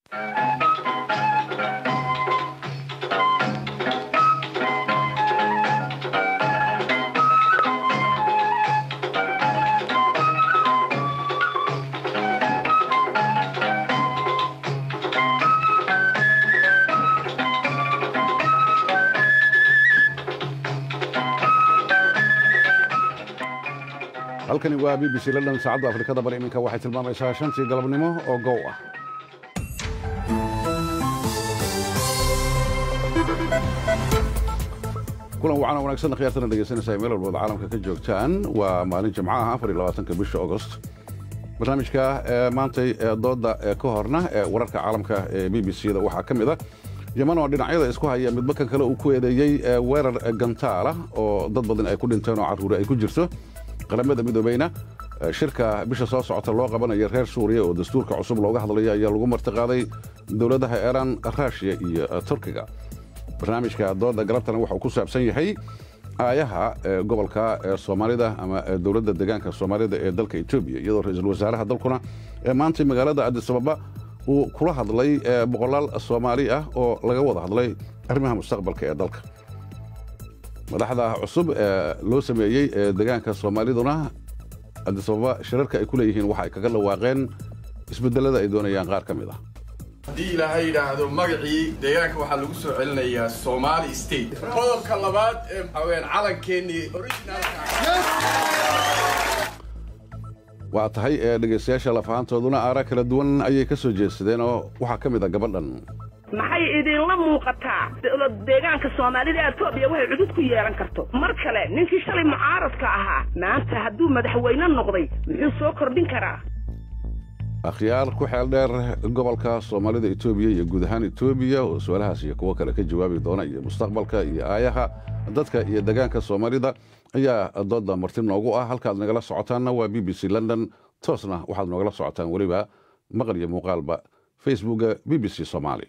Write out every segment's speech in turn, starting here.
halkani waa b b c london saacadda afrikada bari iminka waxay tilmaamaysaa shantii galabnimo oo gow ah kulan wacana wanaagsan khiyaartana dhegeysanaysaa meel walbood caalamka ka joogtaan waa maalin jimco ah afar iyo labaatanka bisha agost barnaamijka maantay dooda ka horna ee wararka caalamka ee b b c da waxaa ka mid a yeman oo dhinacyada isku haya midba kan kale uu ku eedeeyey weerar gantaala oo dad badan ay ku dhinteen oo carruuri ay ku jirto qaramada midoobeyna shirka bisha soo socota loo qabanayo reer suuriya oo dastuurka cusub looga hadlayo ayaa lagu martiqaaday dowladaha iiraan raashiya iyo turkiga barnaamijka dooda galabtana waxauu ku saabsan yahay aayaha gobolka soomaalida ama dowladda deegaanka soomaalida ee dalka etoobiya iyadoo ra-iisul wasaaraha dalkuna maantay magaalada adisababa uu kula hadlay boqolaal soomaali ah oo laga wada hadlay arrimaha mustaqbalka ee dalka madaxda cusub ee loo sameeyey deegaanka soomaaliduna adisababa shirarka ay ku leeyihiin waxa ay kaga dhawaaqeen isbedelada ay doonayaan qaar ka mid ah haddii ilaahay yidhaahdo magacii deegaanka waxaa lagu soo celinayaa somaali state qodobka labaad ee maxaweyaan calankeenii waa tahay dhegaystayaasha lafahantooduna aara kala duwan ayay ka soo jeedsadeen oo waxaa ka mid a gabadhan maxay idinla muuqataa deegaanka soomaalida etoobiya waxay cudud ku yeelan karto mar kale ninkii shalay mucaaradka ahaa maanta hadduu madaxweyne noqday muxuu soo kordhin karaa akhyaar ku xeel dheer gobolka soomaalida etoobiya iyo guud ahaan etoobiya oo su-aalahaas iyo kuwo kale ka jawaabi doona iyo mustaqbalka iyo aayaha dadka iyo deegaanka soomaalida ayaa dooda marti noogu ah halkaad nagala socotaanna waa b b c london toosna waxaad noogala socotaan weliba maqal iyo muuqaalba facebooka b b c somaali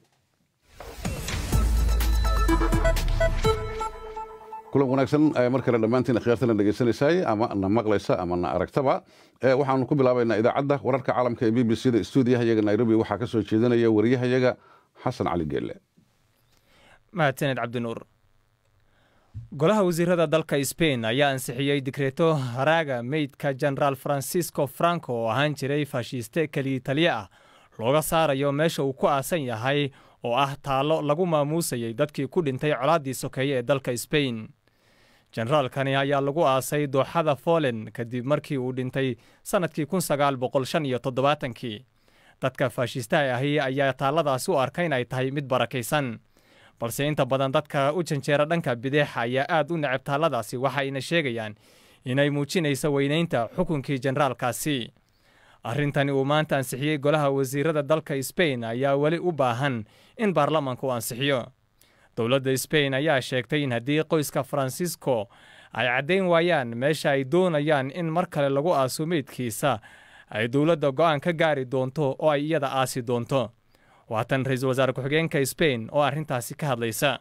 kulan wanaagsan mar kale dhammaantiin akhyaartana dhegaysanaysaay ama na maqlaysa ama na aragtaba waxaanu ku bilaabaynaa idaacadda wararka caalamka ee b b c da stuudiyahayaga nairobi waxaa ka soo jeedinaya wariyahayaga xasan cali geelle mahadsaned cabdinuur golaha wasiirada dalka sbain ayaa ansixiyey digreeto haraaga meydka jenaraal francisco franco oo ahaan jiray faashiste keliya taliye ah looga saarayo meesha uu ku aasan yahay oo ah taallo lagu maamuusayay dadkii ku dhintay colaaddii sokeeye ee dalka sbain jenaraalkani ayaa lagu aasay dooxada folen kadib markii uu dhintay sannadkii kun sagaal boqol shan iyo toddobaatankii dadka faashistaha ahi ayaa taalladaasi u arka in ay tahay mid barakaysan balse inta badan dadka u janjeera dhanka bidix ayaa aad u necab taalladaasi waxayna sheegayaan inay muujinayso weynaynta xukunkii jenaraalkaasi arrintani uu maanta ansixiyey golaha wasiirada dalka sbain ayaa weli u baahan in baarlamaanka uu ansixiyo dowladda sbain ayaa sheegtay in haddii qoyska farancisco ay caddayn waayaan meesha ay doonayaan in mar kale lagu aaso meydkiisa ay dowladda go'aan ka gaari doonto oo ay iyada aasi doonto waatan ra-iisul wasaare ku-xigeenka sbain oo arrintaasi ka hadlaysa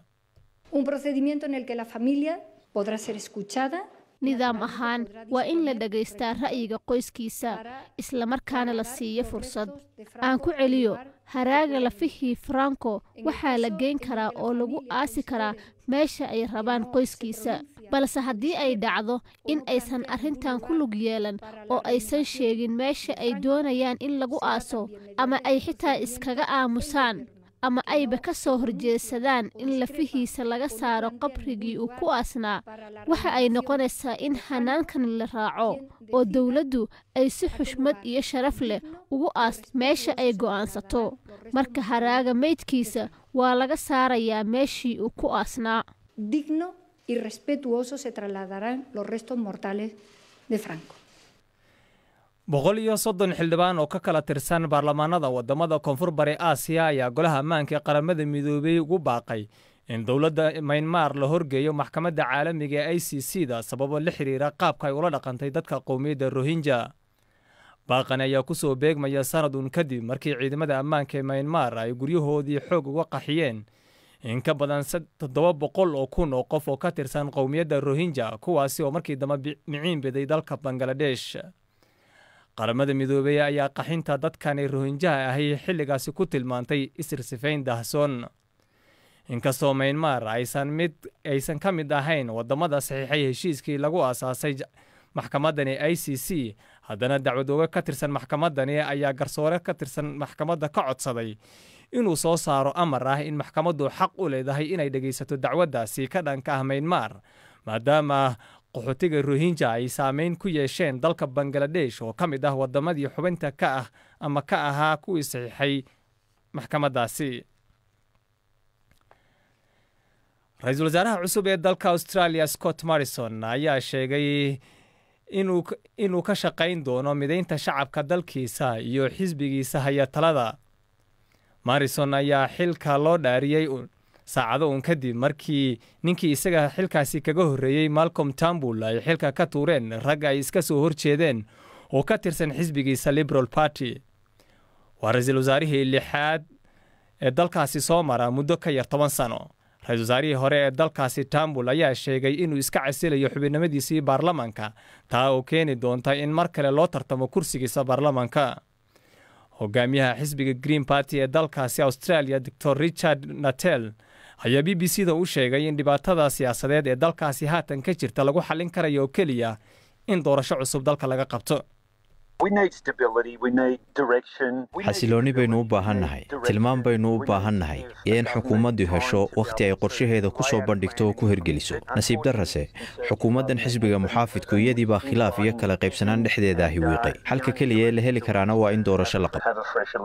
nidaam ahaan waa in la dhagaystaa ra'yiga qoyskiisa islamarkaana la siiyo fursad aan ku celiyo haraaga lafihii faranko waxaa la geyn karaa oo lagu aasi karaa meesha ay rabaan qoyskiisa balse haddii ay dhacdo in aysan arrintan ku lug yeelan oo aysan sheegin meesha ay doonayaan in lagu aaso ama ay xitaa iskaga aamusaan ama ayba ka soo horjeedsadaan in lafihiisa laga saaro qabrigii uu ku aasnaa waxa ay noqonaysaa in hanaankan la raaco oo dowladdu ay si xushmad iyo sharaf leh ugu aasto meesha ay go'aansato marka haraaga meydkiisa waa laga saarayaa meeshii uu ku aasnaa boqol iyo soddon xildhibaan oo ka kala tirsan baarlamaanada wadamada koonfur bari aasiya ayaa golaha ammaanka ee qaramada midoobey ugu baaqay in dowladda maynmar la horgeeyo maxkamadda caalamiga ee i c c da sababo la xiriira qaabka ay ula dhaqantay dadka qowmiyadda rohinja baaqani ayaa ku soo beegmaya sanad uun kadib markii ciidamada ammaanka ee maynmar ay guryahoodii xoog uga qaxiyeen in ka badan toddoba boqol oo kun oo qof oo ka tirsan qowmiyadda rohinja kuwaasi oo markii dambe miciin biday dalka bangaladesh qaramada midoobey ayaa qaxinta dadkani rohinjaha ahi xilligaasi ku tilmaantay isirsifayn dahsoon inkastoo maynmar aysan mid aysan ka mid ahayn wadamada saxiixay heshiiskii lagu aasaasay maxkamadani i c c haddana dacwadooge ka tirsan maxkamadani ayaa garsoore ka tirsan maxkamadda ka codsaday inuu soo saaro amar ah in maxkamaddu xaq u leedahay inay dhegaysato dacwaddaasi ka dhanka ah maynmar maadaama qaxootiga rohinja ay saameyn ku yeesheen dalka bangaladesh oo ka mid ah wadamadii xubinta ka ah ama ka ahaa kuwii saxiixay maxkamaddaasi ra-iisul wasaaraha cusub ee dalka australia scott morrison ayaa sheegay inuu ka shaqayn doono midaynta shacabka dalkiisa iyo xisbigiisa haya talada morrison ayaa xilka loo dhaariyey saacado uun kadib markii ninkii isaga xilkaasi kaga horreeyey malcolm tambul ay xilka ka tuureen rag ay iska soo horjeedeen oo ka tirsan xisbigiisa liberal party waa ra-iisul wasaarihii lixaad ee dalkaasi soo mara muddo ka yar toban sano ra-isul wasaarihii hore ee dalkaasi tambul ayaa sheegay inuu iska casilayo xubinimadiisii baarlamanka taa oo keeni doonta in mar kale loo tartamo kursigiisa baarlamanka hogaamiyaha xisbiga green party ee dalkaasi australia doctor richard natel ayaa b b c da u sheegay in dhibaatada siyaasadeed ee dalkaasi haatan ka jirta lagu xallin karayo oo keliya in doorasho cusub dalka laga qabto xasiloonni baynu u baahannahay tilmaan baynu u baahannahay iyo in xukuumaddu hesho wakhti ay qorshaheeda ku soo bandhigto oo ku hirgeliso nasiib darrase xukuumaddan xisbiga muxaafidku iyadii baa khilaaf iyo kala qaybsanaan dhexdeeda ahi wiiqay xalka keliya ee la heli karaana waa in doorasho la qabto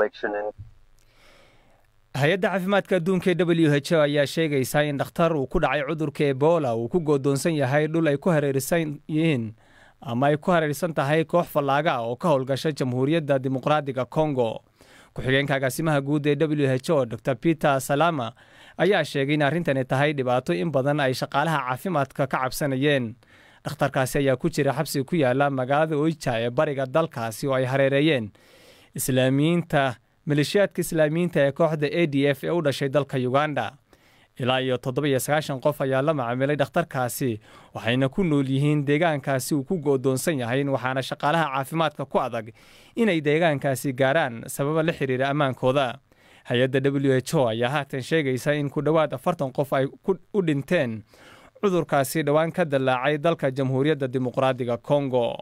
hay-adda caafimaadka adduunka ee w h o ayaa sheegaysaa in dhakhtar uu ku dhacay cudurka ebola uu ku goodoonsan yahay dhul ay ku hareerisan yihiin ama ay ku hareersan tahay koox fallaaga ah oo ka howlgasha jamhuuriyadda dimuqraadiga kongo ku-xigeenka agaasimaha guud ee w h o dor peter salama ayaa sheegay in arrintani tahay dhibaato in badan ay shaqaalaha caafimaadka ka cabsanayeen dhakhtarkaasi ayaa ku jira xabsi ku yaala magaalada oija ee bariga dalkaasi oo ay hareereeyeen islaamiyiinta maleeshiyaadka islaamiyiinta ee kooxda a d f ee u dhashay dalka uganda ilaa iyo toddoba-iyo sagaashan qof ayaa la macaamilay dhakhtarkaasi waxayna ku nool yihiin deegaankaasi uu ku goodoonsan yahay waxaana shaqaalaha caafimaadka ku adag inay deegaankaasi gaaraan sababa la xiriira ammaankooda hay-adda w h o ayaa haatan sheegaysa in ku dhowaad afartan qof ay u dhinteen cudurkaasi dhowaan ka dallaacay dalka jamhuuriyadda dimuqraadiga kongo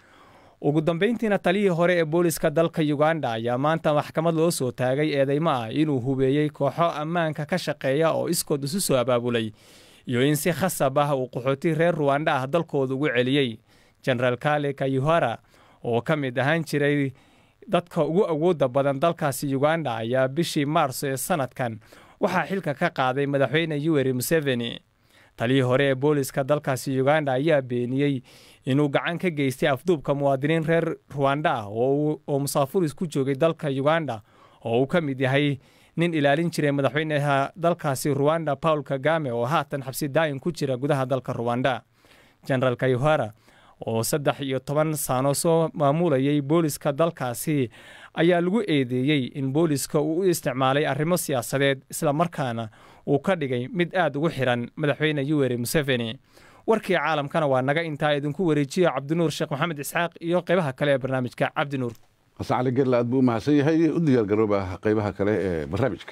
ugu dambayntiina taliyii hore ee booliska dalka uganda ayaa maanta maxkamad loo soo taagay eedeymo ah inuu hubeeyey kooxo ammaanka ka shaqeeya oo iskood isu soo abaabulay iyo in si khasab ah uu qaxooti reer ruwanda ah dalkooda ugu celiyey jenaraal kale kayuhara oo ka mid ahaan jiray dadka ugu awoodda badan dalkaasi uganda ayaa bishii maarso ee sanadkan waxaa xilka ka qaaday madaxweyne yuweri museveni taliyii hore ee booliska dalkaasi uganda ayaa beeniyey inuu gacan ka geystay afduubka muwaadiniin reer ruwanda ah oo musaafuris ku joogay dalka uganda oo uu ka mid yahay nin ilaalin jiray madaxweynaha dalkaasi ruwanda paul kagame oo haatan xabsi daayin ku jira gudaha dalka ruwanda jenaraal kayuhara oo saddex iyo toban saano soo maamulayay booliska dalkaasi ayaa lagu eedeeyey in booliska uu u isticmaalay arrimo siyaasadeed islamarkaana uu ka dhigay mid aad ugu xiran madaxweyne yuweri museveni warkii caalamkana waa naga intaa idinku wareejiya cabdinuur sheekh maxamed isxaaq iyo qaybaha kale ee barnaamijka cabdinuur xasan cali gerla aad buu u mahadsan yahay u diyaargarooba qaybaha kale ee barnaamijka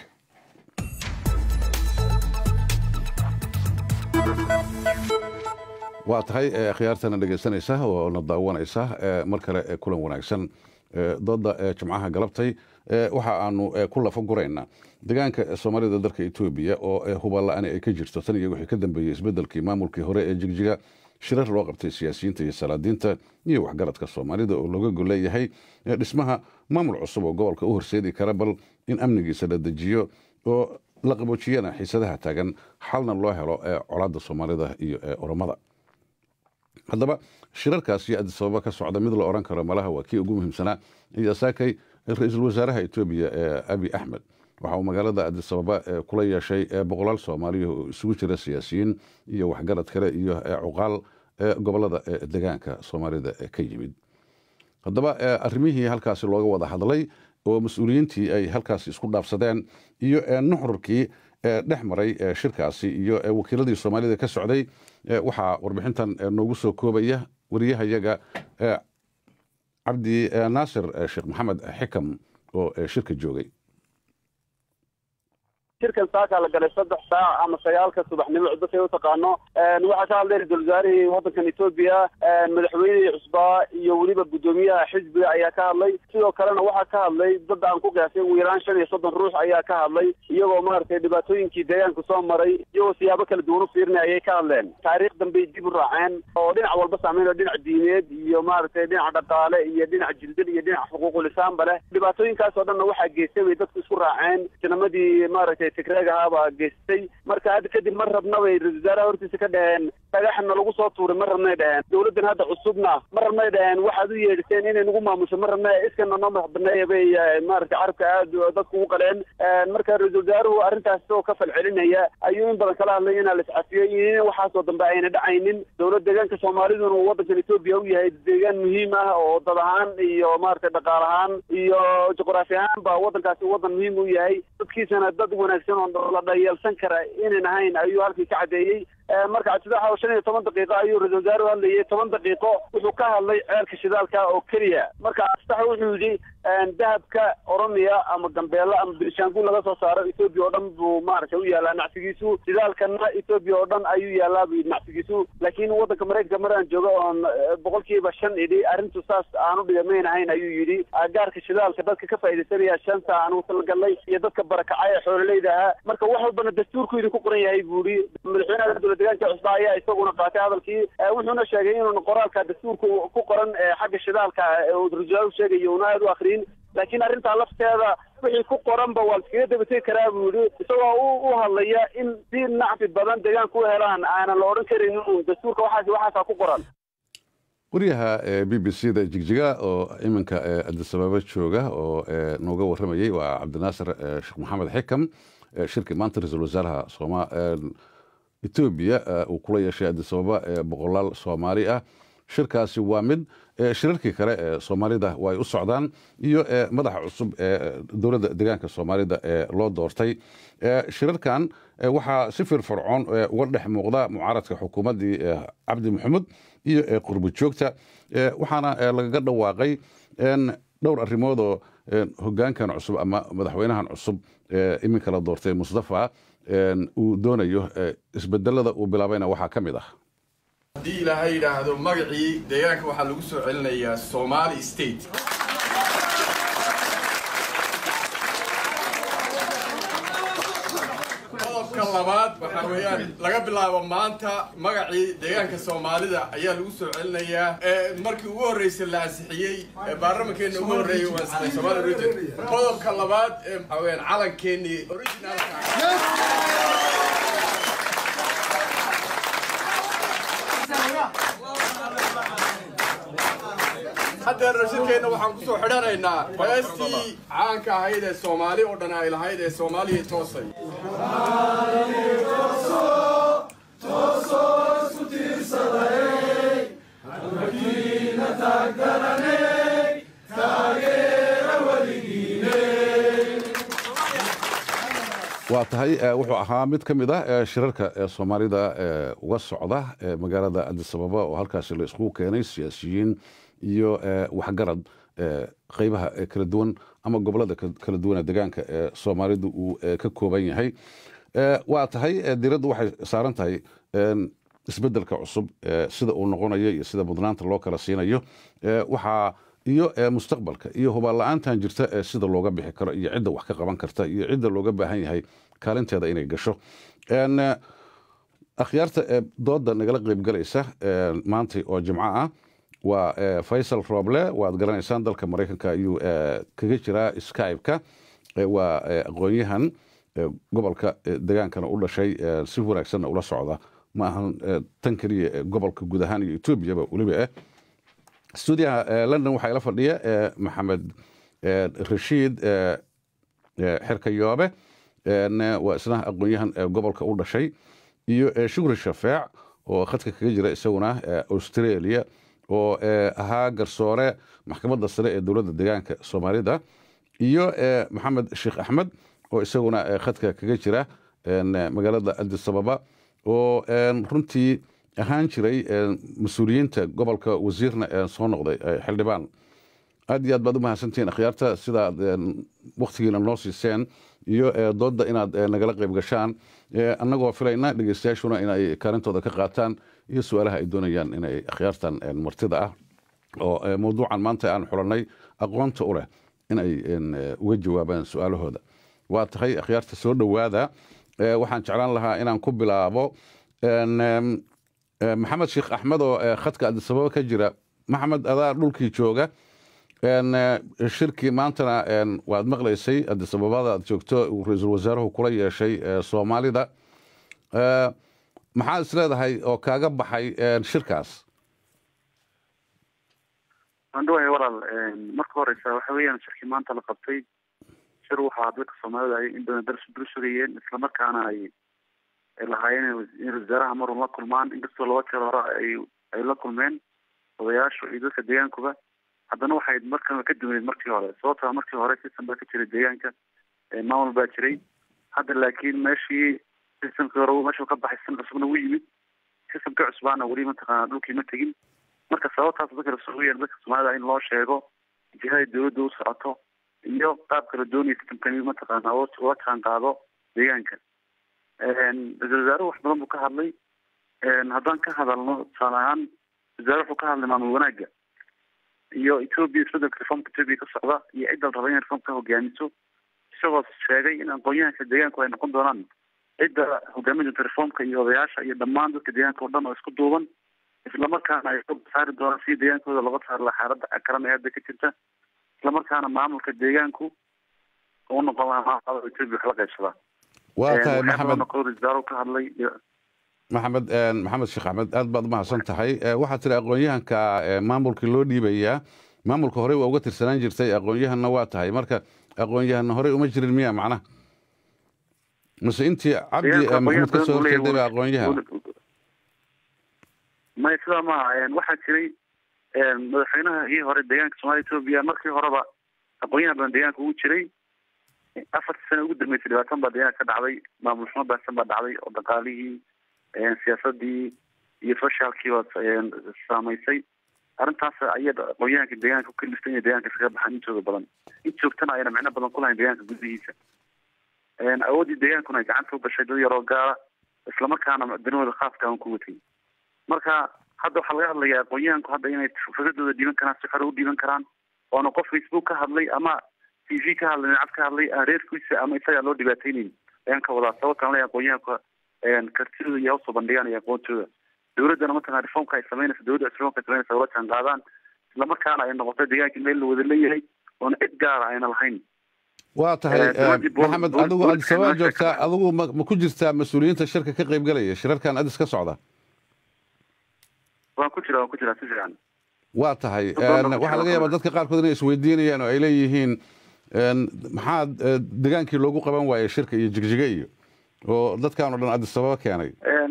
waa tahay khiyaartana dhegaysanaysa oo na daawanaysa mar kale kulan wanaagsan dooda jimcaha galabtay waxa aanu ku lafa guraynaa deegaanka soomaalida dalka etoobiya oo huballa-ani ay ka jirto tan iyo wixii ka dambeeyey isbedelkii maamulkii hore ee jigjiga shirar loo qabtay siyaasiyiinta iyo salaadiinta iyo waxgaradka soomaalida oo looga golleeyahay dhismaha maamul cusub oo gobolka u horseedi kara bal in amnigiisa la dejiyo oo la qaboojiyana xiisadaha taagan xalna loo helo colaadda soomaalida iyo oromada haddaba shirarkaasi adisababa ka socda mid la odhan karo malaha waa kii ugu muhiimsanaa ayaa saakay ra-iisul wasaaraha etoobiya abi axmed waxa uu magaalada adisababa kula yeeshay boqolaal soomaaliya oo isugu jira siyaasiyiin iyo waxgarad kale iyo cuqaal gobolada degaanka soomaalida ka yimid haddaba arrimihii halkaasi looga wada hadlay oo mas-uuliyiintii ay halkaasi isku dhaafsadeen iyo nuxurkii dhex maray shirkaasi iyo wakiiladii soomaalida ka socday waxaa warbixintan noogu soo koobaya wariyahayaga cabdi naasir sheekh maxamed xikam oo shirka joogay shirkan saakaa la galay saddex saac ama sagaalka subaxnimo cudbasay u taqaano waxaa ka hadlay ra-isul wasaarihii waddankan etoobiya madaxweynihii cusbaa iyo weliba guddoomiyaha xisbiga ayaa ka hadlay sidoo kalena waxaa ka hadlay dad aan ku qiyaasay ugu yaraan shan iyo soddon ruux ayaa ka hadlay iyagoo maaragtay dhibaatooyinkii deegaanka soo maray iyagoo siyaabo kala duwan u fiirinay ayay ka hadleen taariikh dambey dib u raaceen oo dhinac walba saameyn oo dhinac diineed iyo maaragtay dhinac dhaqaale iyo dhinac jildil iyo dhinac xuquuqulisaanba leh dhibaatooyinkaas oo dhanna waxaa geystay bay dadku isku raaceen sinamadii maaragtay tigreeg ahaabaa geystay marka hadda kadib ma rabna bay ra-isul wasaaraha hortiisa ka dhaheen dhagaxna lagu soo tuuray ma rabnay dhaheen dowladdan hadda cusubna ma rabnay dhaheen waxaad u yeedhiseen inay nagu maamusho ma rabna iskana noo madax baneeya bay maaragtay carabka aad dadku ugu qaleen marka ra-isul wasaaruhu arrintaas isagoo ka falcelinaya ayuu in badan kala hadlay inaa la iscafiyo iyo in waxaasoo dambe ayna dhacaynin dowlad deegaanka soomaaliduna uu waddankan etoobiya u yahay deegaan muhiim ah oo dad ahaan iyo maaragtay dhaqaal ahaan iyo juqraafi ahaan ba waddankaasi waddan muhiim u yahay dadkiisana dad wanaagsan oo la dhayeelsan kara inan ahayn ayuu halkii ka caddeeyey marka cabdisax shan iyo toban daqiiqo ayuu ra-isul wasaaruhu hadlayay toban daqiiqo wuxuu ka hadlay ceelka shidaalka oo keliya marka cabdisax wuxuu yidhi dahabka oromiya ama gambeella ama bilishaanguul laga soo saaro etoobiya oo dhan buu maaragtay u yaalaa nacsigiisu shidaalkana etoobiya oo dhan ayuu yaalaa buu yidhi nacsigiisu laakiin waddanka maraykanka maraan joogo oon boqolkiiba shan idhi arrintu saas aanu dhigamayn ahayn ayuu yidhi gaarka shidaalka dadka ka faa'iidaysanaya shanta aanu talagalnay iyo dadka barakacay ee xoololeyda ahaa marka wax walbana dastuurku idinku qoran yahay buu yidhi madaxweynaha dowlad deegaanka cusba ayaa isaguna qaatay hadalkii wuxuuna sheegay inuuna qoraalka dastuurka ku qoran xagga shidaalka uu ra-isul sheegayo una aad u akriyin laakiin arrintaa lafteeda wixii ku qoranba waa laskaga dabategi karaa buu yidhi isagoo u hadlaya in si nacfi badan deegaanka u helaan aanan la odhan karin inuu dastuurka waxaas waxaasaa ku qoran wariyaha b b c da jigjiga oo iminka adisababa jooga oo nooga warramayey waa cabdinaasir sheekh maxamed xikam shirkii maanta ra-iisul wasaaraha sooma etoobiya uu kula yeeshay adisababa boqolaal soomaali ah shirkaasi waa mid shirarkii kale ee soomaalida way u socdaan iyo madaxa cusub ee dowladda deegaanka soomaalida ee loo doortay shirarkan waxaa si firfircoon uga dhex muuqda mucaaradka xukuumaddii cabdi maxamuud iyo qurbo joogta waxaana lagaga dhawaaqay dhowr arrimoodoo hogaankan cusub ama madaxweynahan cusub iminka la doortay mustafa uu doonayo isbedelada uu bilaabayna waxaa ka mid ah haddii ilaahay yidhaahdo magacii deegaanka waxaa lagu soo celinayaa somali state qodobka labaad waxaa weeyaan laga bilaabo maanta magacii deegaanka soomaalida ayaa lagu soo celinayaa markii ugu horreysay la ansixiyey baarlamankeena ugu horreeyay uu ansixiyay somali region qodobka labaad waxaa weeyaan calankeenii originalka haddeer rashidkeenna waxaan kusoo xidhanaynaa heestii caanka ahayd ee soomaali oo dhan ay lahayd ee soomaaliya toosay waa tahay wuxuu ahaa mid ka mid ah shirarka soomaalida uga socda magaalada adisababa oo halkaasi la iskugu keenay siyaasiyiin iyo waxgarad qeybaha kala duwan ama gobolada kala duwana deegaanka ee soomaalidu uu ka kooban yahay waa tahay diraddu waxay saaran tahay isbedelka cusub sida uu noqonayo iyo sida mudnaanta loo kala siinayo waxaa iyo mustaqbalka iyo hubaal la-aantan jirta sida looga bixi karo iyo cidda wax ka qaban karta iyo cidda looga baahan yahay kaalinteeda inay gasho akhyaarta dooda nagala qeybgalaysa maantay oo jimco ah waa faysal roble waad garanaysaan dalka maraykanka ayuu kaga jiraa skybe-ka waa aqoon-yahan gobolka degaankana u dhashay si wanaagsanna ula socda ma ahan tan keliya gobolka guud ahaan iyo etoobiyaba weliba ah stuudiyaha london waxaa ila fadhiya maxamed rashiid xerkayoobe waa isna aqoon-yahan gobolka u dhashay iyo shukri shafeec oo khadka kaga jira isaguna australia oo ahaa garsoore maxkamadda sare ee dowladda deegaanka soomaalida iyo maxamed sheekh axmed oo isaguna khadka kaga jira magaalada adisababa oo runtii ahaan jiray mas-uuliyiinta gobolka wasiirna soo noqday xildhibaan aad iyo aad baad u mahadsantihiin akhyaarta sidaad waktigiina noo siiseen iyo doodda inaad nagala qayb gashaan annagoo filayna dhegeystayaashuna inay kaalintooda ka qaataan iyo su-aalaha ay doonayaan inay akhyaartan martida ah oo mawduucan maanta aan xulannay aqoonta u leh inay uga jawaabaan su-aalahooda waa tahay akhyaarta soo dhowaada waxaan jeclaan lahaa inaan ku bilaabo maxamed sheekh axmed oo khadka adisababa ka jira maxamed adaa dhulkii jooga shirkii maantana waad maqlaysay adisababada aad joogto ra-iisul wasaaruhu kula yeeshay soomaalida maxaad is leedahay oo kaaga baxay shirkaas andhawahay walaal marka horeysa waxa weeyaan shirkii maanta la qabtay shir waxaa dadka soomaalida ay in badan dul sugayeen islamarkaana ay lahaayeen in wasaaraha marun la kulmaan inkastoo laba jeer hore ay ay la kulmeen odayaashu iyo dadka deegaankuba haddana waxay markan ka duwaneed markii hore sababtaa markii hore system baa ka jiray deegaanka maamul baa jiray hadda laakiin meeshii systemkii hore meeshuu ka baxay system cusubna wuu yimid systemka cusbaana weli mataqaana dhulkii ma tegin marka sababtaas dadka lasugayeen dadka soomaalida in loo sheego jihada dawladda u socoto iyo qaabka la doonaya systemkani mataqaana ula jaan qaado deegaanka ra-isul wasaaruhu wax badan buu ka hadlay haddaan ka hadalno tusaale ahaan wasaare wuxuu ka hadlay maamul wanaagga iyo ethoobia isbedelka reformka ethoobia ka socda iyo cidda la raba inay reformka hogaamiso isagoo sheegay in aqoon-yahanka deegaanku ay noqon doonaan cidda hogaamin doonta reformka iyo odayaasha iyo dhammaan dadka deegaanka o dhan oo isku duuban islamarkaana ay saari doonaan si deegaankooda looga saari laha xaalada karan ee hadda ka jirta islamarkaana maamulka deegaanku u noqon lahaa maamulada ethoobia wax la qaybsadaa waa tahay maxamed ka hadlay maxamed maxamed sheekh axmed aad baad umahadsan tahay waxaad tiri aqoon-yahanka maamulkii loo dhiibayaa maamulka horey waa uga tirsanaan jirtay aqoon-yahanna waa tahay marka aqoon-yahanna horey uma jirin miya macnaha mase intii cabdi maxamed ka soo horjeeday baa aqoon-yahan may sidaa maaha waxaa jiray madaxweynahii hore deegaanka soomaliya ethoobia markii horeba aqoon-yahan badan deegaanka ugu jiray afartii sano ugu dambeysay dhibaatan baa deegaanka ka dhacday maamul xumo baahsan baa dhacday oo dhaqaalihii siyaasadii iyo socialkiiba saamaysay arrintaas ayay aqoon-yahanka deegaanka ku kaliftay inay deegaanka iskaga baxaan intooda badan in joogtana ayna micno badan ku lahayn deegaanka gudihiisa awooddii deegaankuna ay gacanta u gashay dad yaroo gaara islamarkaana danahooda khaaska aan ku watay marka hadda waxaa laga hadlayaa aqoon-yahanku hadda inay fikradooda dhiiban karaan si xore u dhiiban karaan oona qof facebook ka hadlay ama t v ka hadlay nacab ka hadlay aan reerkiisa ama isagaa loo dhibaateynayn ayaan ka wadaa sababtaan leeyahay aqoon-yahanka kartidooda iyo usoo bandhigaan iyo aqoontooda dawladdana mataqana reformka ay samaynaysa dawladda reformka ay samaynaysa ula jaan qaadaan islamarkaana ay noqoto deegaankii meel la wada leeyahay oona cid gaara ayna lahayn waa tahay maxamed adigu adisababa joogtaa adigu ma ma ku jirtaa mas-uuliyiinta shirka ka qaybgalaya shirarkan adis ka socda waan ku jira waan ku jiraa si fiican waa tahay waxaa laga yaabaa dadka qaarkood inay isweydiinayaan oo ay leeyihiin maxaa degaankii loogu qaban waayey shirka iyo jigjige iyo oo dadkan o dhan adisababa keenay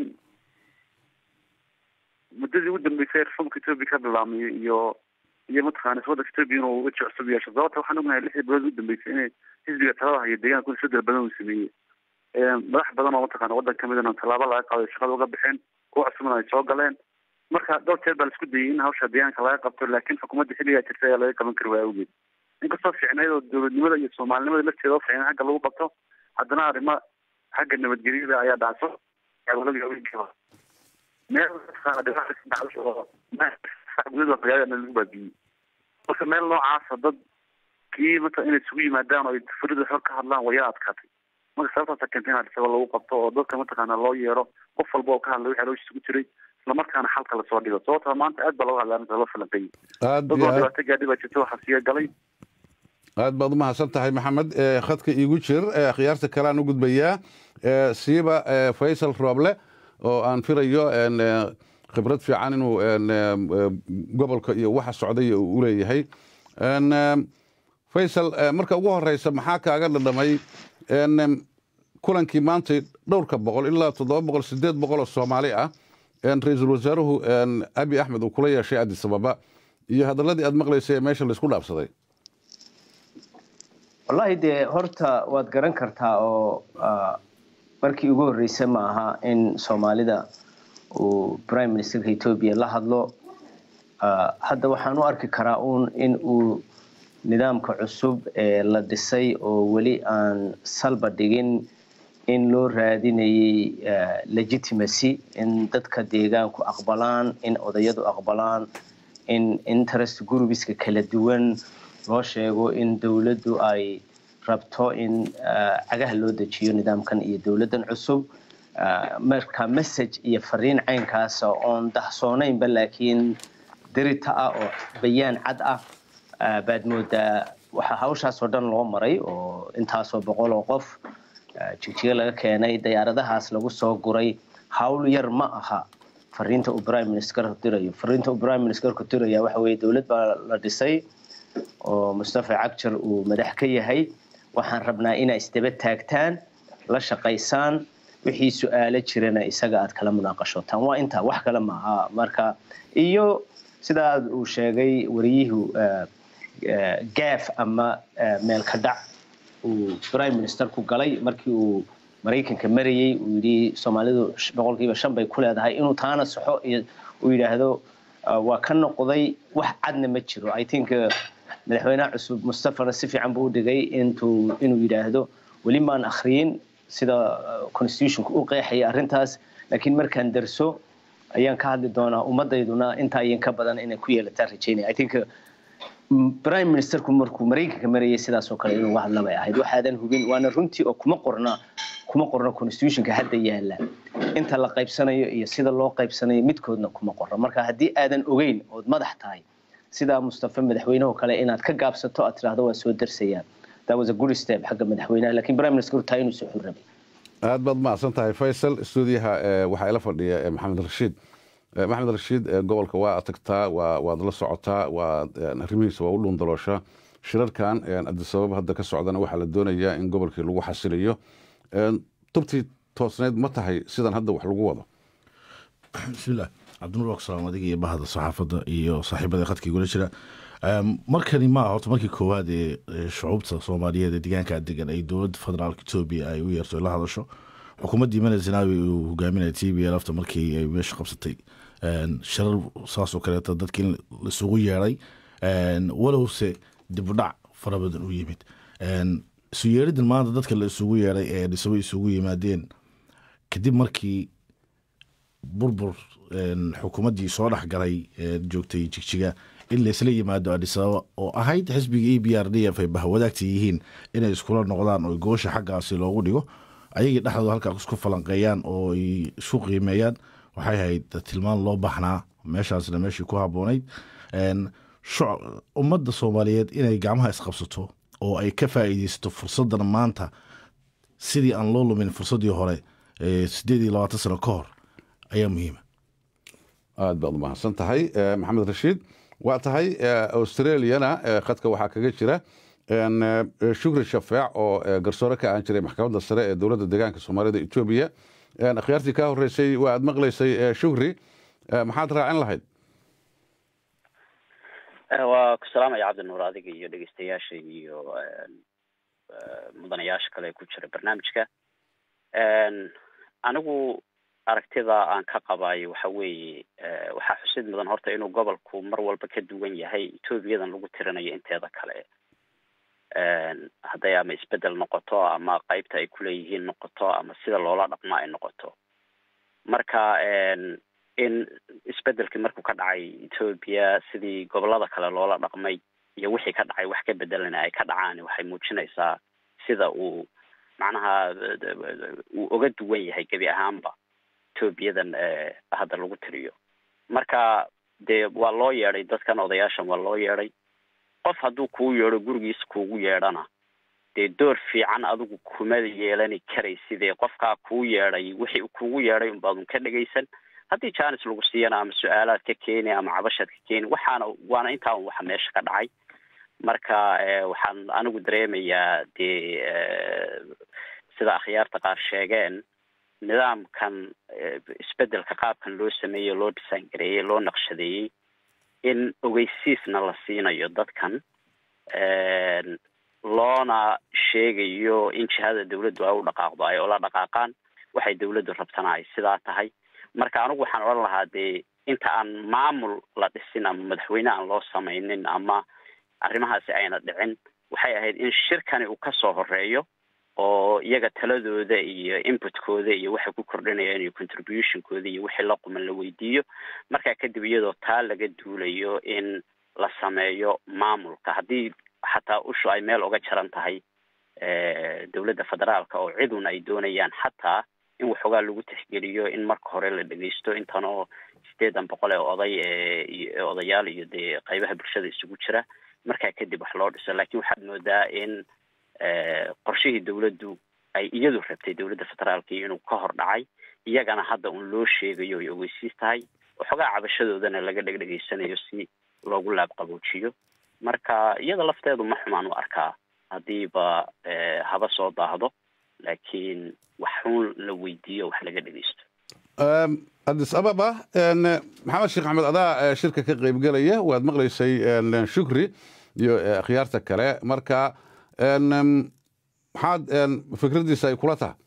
muddadii ugu dambeysay reformka ethoobia ka bilaabmay iyo iyo mataqaana iswaddanka ethoobia inuu weji cusub yeesho sababta waxaan ognahay lixdii bilood ugu dambeysay inay xisbiga talada hayo deegaanku isbedel badan uu sameeyey madax badan oo mataqana waddan kamidana tallaabo laga qaaday shaqada uga baxeen kuwa cusubna ay soo galeen marka dhowr jeer baa laisku dayay in hawsha deegaanka laga qabto laakiin xukuumadda xilligaa jirta ayaa laga qaban kari waaya awgeed inkastoo fiicnayd oo dowladnimada iyo soomaalinimada lafteeda oo fiicnay xagga lagu qabto haddana arrimo xagga nabadgelyada ayaa dhacso meel oo gudada magaalada lagu baabiyey marka meel noocaasa dad kii mata inay isugu yimaadaan oo ay furida xor ka hadlaan wayaa adkaatay marka sababtaasa keentay in adisaba lagu qabto oo dadka mataqaana loo yeero qof walba oo ka hadlay waxaa loo isugu jiray islamarkaana xalka lasoo dhigo sababta maanta aad baa looga hadlay arrinta loo falanqeeyey aad dad oo dhibaato gaadhi baa jirta waxaa siya galay aad baad umahadsan tahay maxamed khadka iigu jir khiyaarta kale aan u gudbayaa siiba faysal rooble oo aan filayo khibrad fiican inuu gobolka iyo waxa socday u leeyahay faysal marka ugu horeysa maxaa kaaga dhadhamay kulankii maantay dhowrka boqol ilaa toddoba boqol sideed boqol oo soomaali ah ra-iisul wasaaruhu abi axmed uu kula yeeshay addis ababa iyo hadaladii aad maqlaysay ee meesha laysku dhaafsaday wallaahi dee horta waad garan kartaa oo markii ugu horreysay ma aha in soomaalida uu prime ministerka etoobiya la hadlo hadda waxaan u arki karaa uun in uu nidaamka cusub ee la dhisay oo weli aan salba dhigin in loo raadinayay legitimacy in dadka deegaanku aqbalaan in odayadu aqbalaan in interest groupiska kala duwan loo sheego in dowladdu ay rabto in cagaha loo dejiyo nidaamkan iyo dowladdan cusub marka message iyo fariin caynkaasa oon dahsoonaynba laakiin dirita ah oo bayaan cad ah baad moodaa waxaa hawshaasoo dhan loo maray oo intaasoo boqol oo qof jigjiga laga keenay diyaaradahaas lagu soo guray hawl yar ma aha fariinta uu prime ministerku dirayo fariinta uu prime ministerku diraya waxa weeye dowlad baa la dhisay oo mustafa cagjar uu madax ka yahay waxaan rabnaa inaa isdaba taagtaan la shaqaysaan wixii su-aalo jirana isaga aad kala munaaqashootaan waa intaa wax kale maaha marka iyo sidaa uu sheegay wariyuhu gaaf ama meelka dhac uu prime minister ku galay markii uu maraykanka marayey uu yidhi soomaalidu boqolkiiba shan bay ku leedahay inuu taana saxo iyo uu yidhaahdo waa ka noqday wax cadna ma jiro i think madaxweynaha cusub mustafana si fiican buu u dhigay intuu inuu yidhaahdo weli maan akhriyin sida constitutionka u qeexaya arrintaas laakiin markaan darso ayaan ka hadli doonaa ummadayduna intaa iyan ka badan inay ku yeelataan rajaynaya i think prime ministerku markuu maraykanka marayay sidaasoo kale inuu hadla bay ahayd waxaadan hubin waana runtii oo kuma qorna kuma qorna constitutionka hadda yaala inta la qaybsanayo iyo sida loo qaybsanayo midkoodna kuma qorna marka haddii aadan ogeyn ood madax tahay sidaa mustafa madaxweyneho kale inaad ka gaabsato aad tiraahdo waa soo darsayaan that was a good step xagga madaxweynaha laakiin prime minister taa inuu soo xul rabay aad baad mahadsan tahay faysal stuudiyaha waxaa ila fadhiya maxamed rashiid maxamed rashiid gobolka waa tagtaa waad la socotaa waad arrimihiisa waa u dhuundalooshaa shirarkan adisababa hadda ka socdana waxaa la doonayaa in gobolkii lagu xasiliyo tubtii toosneyd ma tahay sidan hadda wax lagu wado bismillaah cabdinuur waksalaam adiga iyo bahda saxaafadda iyo saaxiibada khadka igula jira markani ma horta markii koowaad ee shucuubta soomaaliyeed ee deegaanka degan ay dowladda federaalka etoobiya ay u yeerto la hadasho xukuumaddii mane zinaawi uu hogaaminaya t b lafta markii ay meesha qabsatay shirar saasoo kaleeto dadkii isugu yeeday walowse dibudhac fara badan u yimid isu yeeridan maanta dadka la isugu yeeday ee dhisabo isugu yimaadeen kadib markii burbur xukuumaddii soo dhexgalay joogtay jigjiga in laysla yimaado adisababa oo ahayd xisbiga e b r d f ay bahwadaagta yihiin inay iskula noqdaan oo goosha xaggaasi loogu dhigo ayagii dhexdooda halkaa isku falanqeeyaan oo ay isku qiimeeyaan waxay ahayd tilmaan loo baxnaa meeshaasna meeshii ku habboonayd ummadda soomaaliyeed inay gacmaha isqabsato oo ay ka faa'iideysato fursaddan maanta sidii aan loo lumin fursaddii hore sideed iyo labaatan sano ka hor ayaa muhiima aad baad umahadsan tahay maxamed rashiid waa tahay australiana khadka waxaa kaga jira shukri shafeec oo garsoore ka ahaan jiray maxkamadda sare ee dowladda deegaanka soomaalida etoobiya akhyaartii kaa horeysay waa aad maqlaysay shukri maxaad raacin lahayd waa ku salaamaya cabdinuur adiga iyo dhegeystayaasha iyo mudanayaasha kale ee ku jira barnaamijka anigu aragtida aan ka qabayo waxa weeye waxaa xusid mudan horta inuu gobolku mar walba ka duwan yahay etoobiyadan lagu tirinayo inteeda kale hadday ama isbedel noqoto ama qeybta ay kuleeyihiin noqoto ama sida loola dhaqmo ay noqoto marka in isbedelkii markuu ka dhacay etoobiya sidii gobolada kale loola dhaqmay iyo wixii ka dhacay wax ka bedelana ay ka dhacaan waxay muujinaysaa sida uu macnaha uu oga duwan yahay gebi ahaanba etoobiyadan hadda lagu tiriyo marka dee waa loo yeedhay dadkan odayaashan waa loo yeedhay qof hadduu kuu yeedho gurigiisa kuugu yeedhana dee door fiican adigu kuma yeelani karaysidee qofkaa kuu yeedhay wixii kuugu yeedhay unbaadun ka dhegaysan haddii janis lagu siiyana ama su-aalaad ka keeni ama cabashaad ka keeni waxaana waana intaa un waxa meesha ka dhacay marka waxaan anigu dareemayaa dee sida akhyaarta qaar sheegeen nidaamkan isbedelka qaabkan loo sameeyey loo design gareeyey loo naqshadeeyey in ogeysiisna la siinayo dadkan loona sheegayo in jihada dawladdu ay u dhaqaaqdo ay ola dhaqaaqaan waxay dawladdu rabtana ay sidaa tahay marka anigu waxaan odhan lahaa dee inta aan maamul la dhisin ama madaxweyne aan loo samaynin ama arrimahaasi ayna dhicin waxay ahayd in shirkani uu kasoo horeeyo oo iyaga taladooda iyo inputkooda iyo waxay ku kordhinayaan iyo contributionkooda iyo wixii la quman la weydiiyo markaa kadib iyadoo taa laga duulayo in la sameeyo maamulka haddii xataa ushu ay meel uga jaran tahay dowladda federaalka oo cidun ay doonayaan xataa in waxoogaa lagu tixgeliyo in marka hore la dhegeysto intan oo sideedan boqol ee oday ee odayaal iyo dee qaybaha bulshada isugu jira markaa kadib wax loo dhiso laakiin waxaad moodaa in qorshihii dowladdu ay iyadu rabtay dowladda federaalka inuu ka hor dhacay iyagana hadda un loo sheegayo ay ogeysiis tahay waxoogaa cabashadoodana laga dhegdhegeysanayo si loogu laab qaboojiyo marka iyada lafteedu ma xumaan u arkaa haddiiba haba soo daahdo laakiin wax xun la weydiiyo wax laga dhegeysto adis ababa maxamed sheekh axmed adaa shirka ka qaybgelaya waad maqlaysay shukri iyo akhyaarta kale marka maxaad fikraddiisa ay kula tahay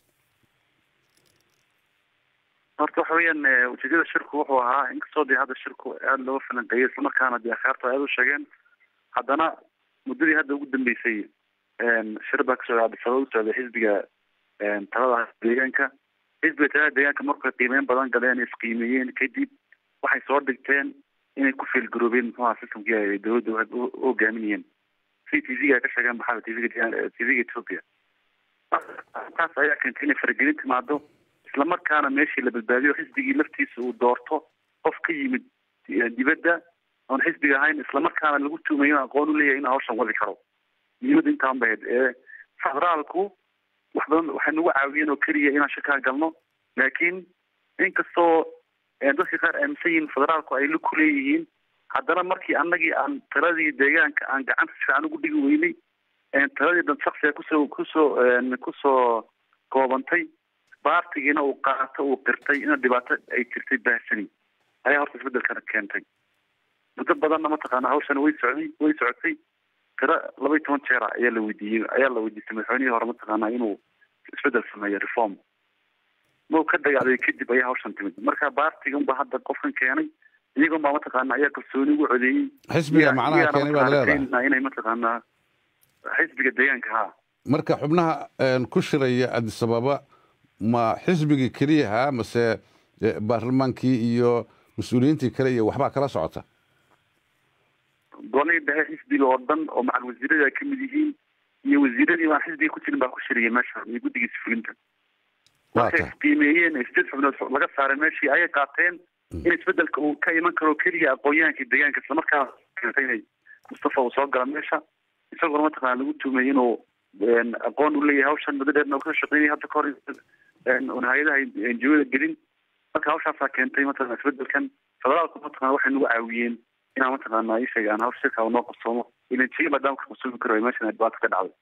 horta waxa weeyaan ujeedada shirku wuxuu ahaa inkastoo dee hadda shirku aada looga falanqeeyey islamarkaana dee akhyaarta aada u sheegeen haddana muddadii hadda ugu dambeysay shir baa kasoo adisababa u socday xisbiga talada deegaanka xisbiga talada deegaanka markay qiimeyn badan galeen isqiimeeyeen kadib waxay soo dhigteen inay ku feelgaroobeen muxuaha systemkii ay dowladda u hogaaminayeen si t v-ga ay ka sheegeen maxaa t v-ga t v-ga ethiopia taas ayaa keentay inay faragelin timaado islamarkaana meeshii la badbaadiyo xisbigii laftiisa uu doorto qof ka yimid dibadda oon xisbiga ahayn islamarkaana lagu tuumayo in aqoon u leeyahay in hawshan wadi karo muhiimadda intaan bahayd ee federaalku wax badan waxay nagu caawiyeen oo keliya inaan shakaa galno laakiin inkastoo dadka qaar aaminsan yihiin federaalku ay lug ku leeyihiin haddana markii annagii aan taladii deegaanka aan gacanta si fiican ugu dhigi weynay taladii dan shaksiga kusoo kusoo kusoo koobantay baartigiina uu qaato uu qirtay ina dhibaato ay jirtay baahsani ayaa horta isbedelkana keentay muddo badanna mataqaana hawshani way socday way socotay tiro laba iyo toban jeera ayaa la weydiiyey ayaa la weydiistay madaxweynihii hore mataqaana inuu isbedel sameeyo reform mau ka dagaalay kadib ayaa hawshan timid marka baartigan ba hadda qofkan keenay iyagon baa mataqaana ayaa kalsooni ugu codeeyey xisbiga macnaha keenay baad leedahay inay mataqaanaa xisbiga deegaanka ha marka xubnaha ku shiraya addis ababa ma xisbigii keliyaha mase baarlamaankii iyo mas-uuliyiintii kale iyo waxbaa kala socota golay dhexe xisbiga oo dhan oo macal wasiirada ay kamid yihiin iyo wasiiradii aan xisbiga ku jirin baa ku shiriyay meesha iyo guddigiisa fulinta markay isqiimeeyeen sideed xubnood laga saaray meeshii ayay qaateen in isbedelka uu ka iman karo keliya aqoon-yahankii deegaanka islamarkaa keentay inay mustafa uu soo gala meesha isagoona mataqaana lagu tuumay inuu aqoon u leeyahay hawshan muddo dheerna uu kasoo shaqeynaya hadda kahor un hay-adaha enjiyada gelin marka hawshaasaa keentay mataqana isbedelkan federaalku mataqana waxay nagu caawiyeen inaan mataqaana ii sheega aan hawsha shirka noo qabsoomo ilan jiga maadaama ka qabsoomi karo meeshan dhibaato ka dhacday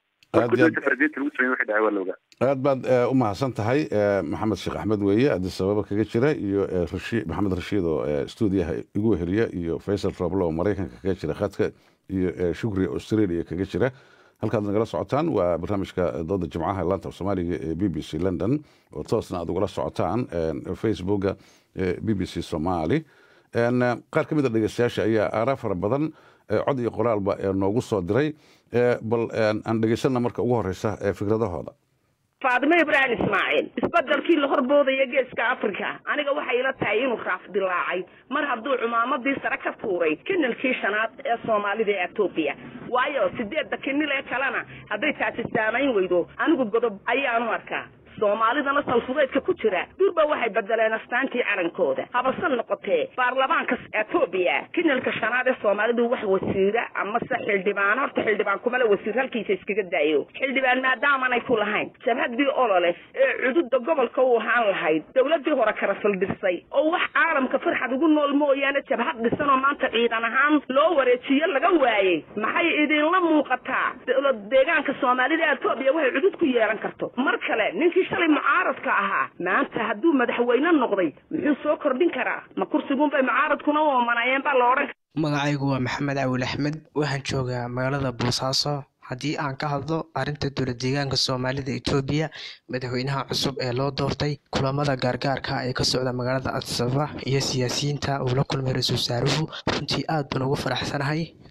aad baad u mahadsan tahay maxamed sheekh axmed weeye addis ababa kaga jira iyo maxamed rashiid oo stuudiyaha igu weheliya iyo faysal roblo oo maraykanka kaga jira khadka iyo shukri australia kaga jira halkaad nagala socotaan waa barnaamijka dooda jimcaha laanta soomaaliga ee b b c london oo toosna aad ugala socotaan facebooka b b c somali qaar ka mid a dhegeystayaasha ayaa aaraa fara badan cod iyo qoraalba noogu soo diray bal aan dhegeysanna marka ugu horeysa fikradahooda faadimo ibraahim ismaaciil isbedelkii la horboodaya geeska africa aniga waxay ila tahay inuu raaf dilaacay mar hadduu cumaamadii sare ka tuuray kinilkii shanaad ee soomaalida ee etoobiya waayo sideedda kinil ee kalena hadday taasi saamayn weydo anigu godob ayaanu arkaa soomaalidana salfudeedka ku jira durba waxay bedeleen astaantii calankooda habasan noqotee baarlamaanka etoobiya kinilka shanaad ee soomaalidu wax wasiira amase xildhibaan horta xildhibaan kumale wasiir halkiisa iskaga daayo xildhibaan maadaamanay ku lahayn jabhadii olole ee cududa gobolka u ahaan lahayd dowladii hore kala saldhisay oo wax caalamka farxad ugu nool mooyaane jabhad dhisan oo maanta ciidan ahaan loo wareejiyo laga waayey maxay idinla muuqataa dowlad deegaanka soomaalida etoobiya waxay cudud ku yeelan karto mar kale ninkii shalay mucaaradka ahaa maanta hadduu madaxweyne noqday muxuu soo kordhin karaa ma kursigunbay mucaaradkuna u omanayeen baa la odhan magacaygu waa maxamed cawil axmed waxaan joogaa magaalada boosaaso haddii aan ka hadlo arrinta dowlad deegaanka soomaalida etoobiya madaxweynaha cusub ee loo doortay kulamada gaargaarka ee ka socda magaalada adsaba iyo siyaasiyiinta uu la kulmay ra-iisul wasaaruhu runtii aad baan ugu faraxsanahay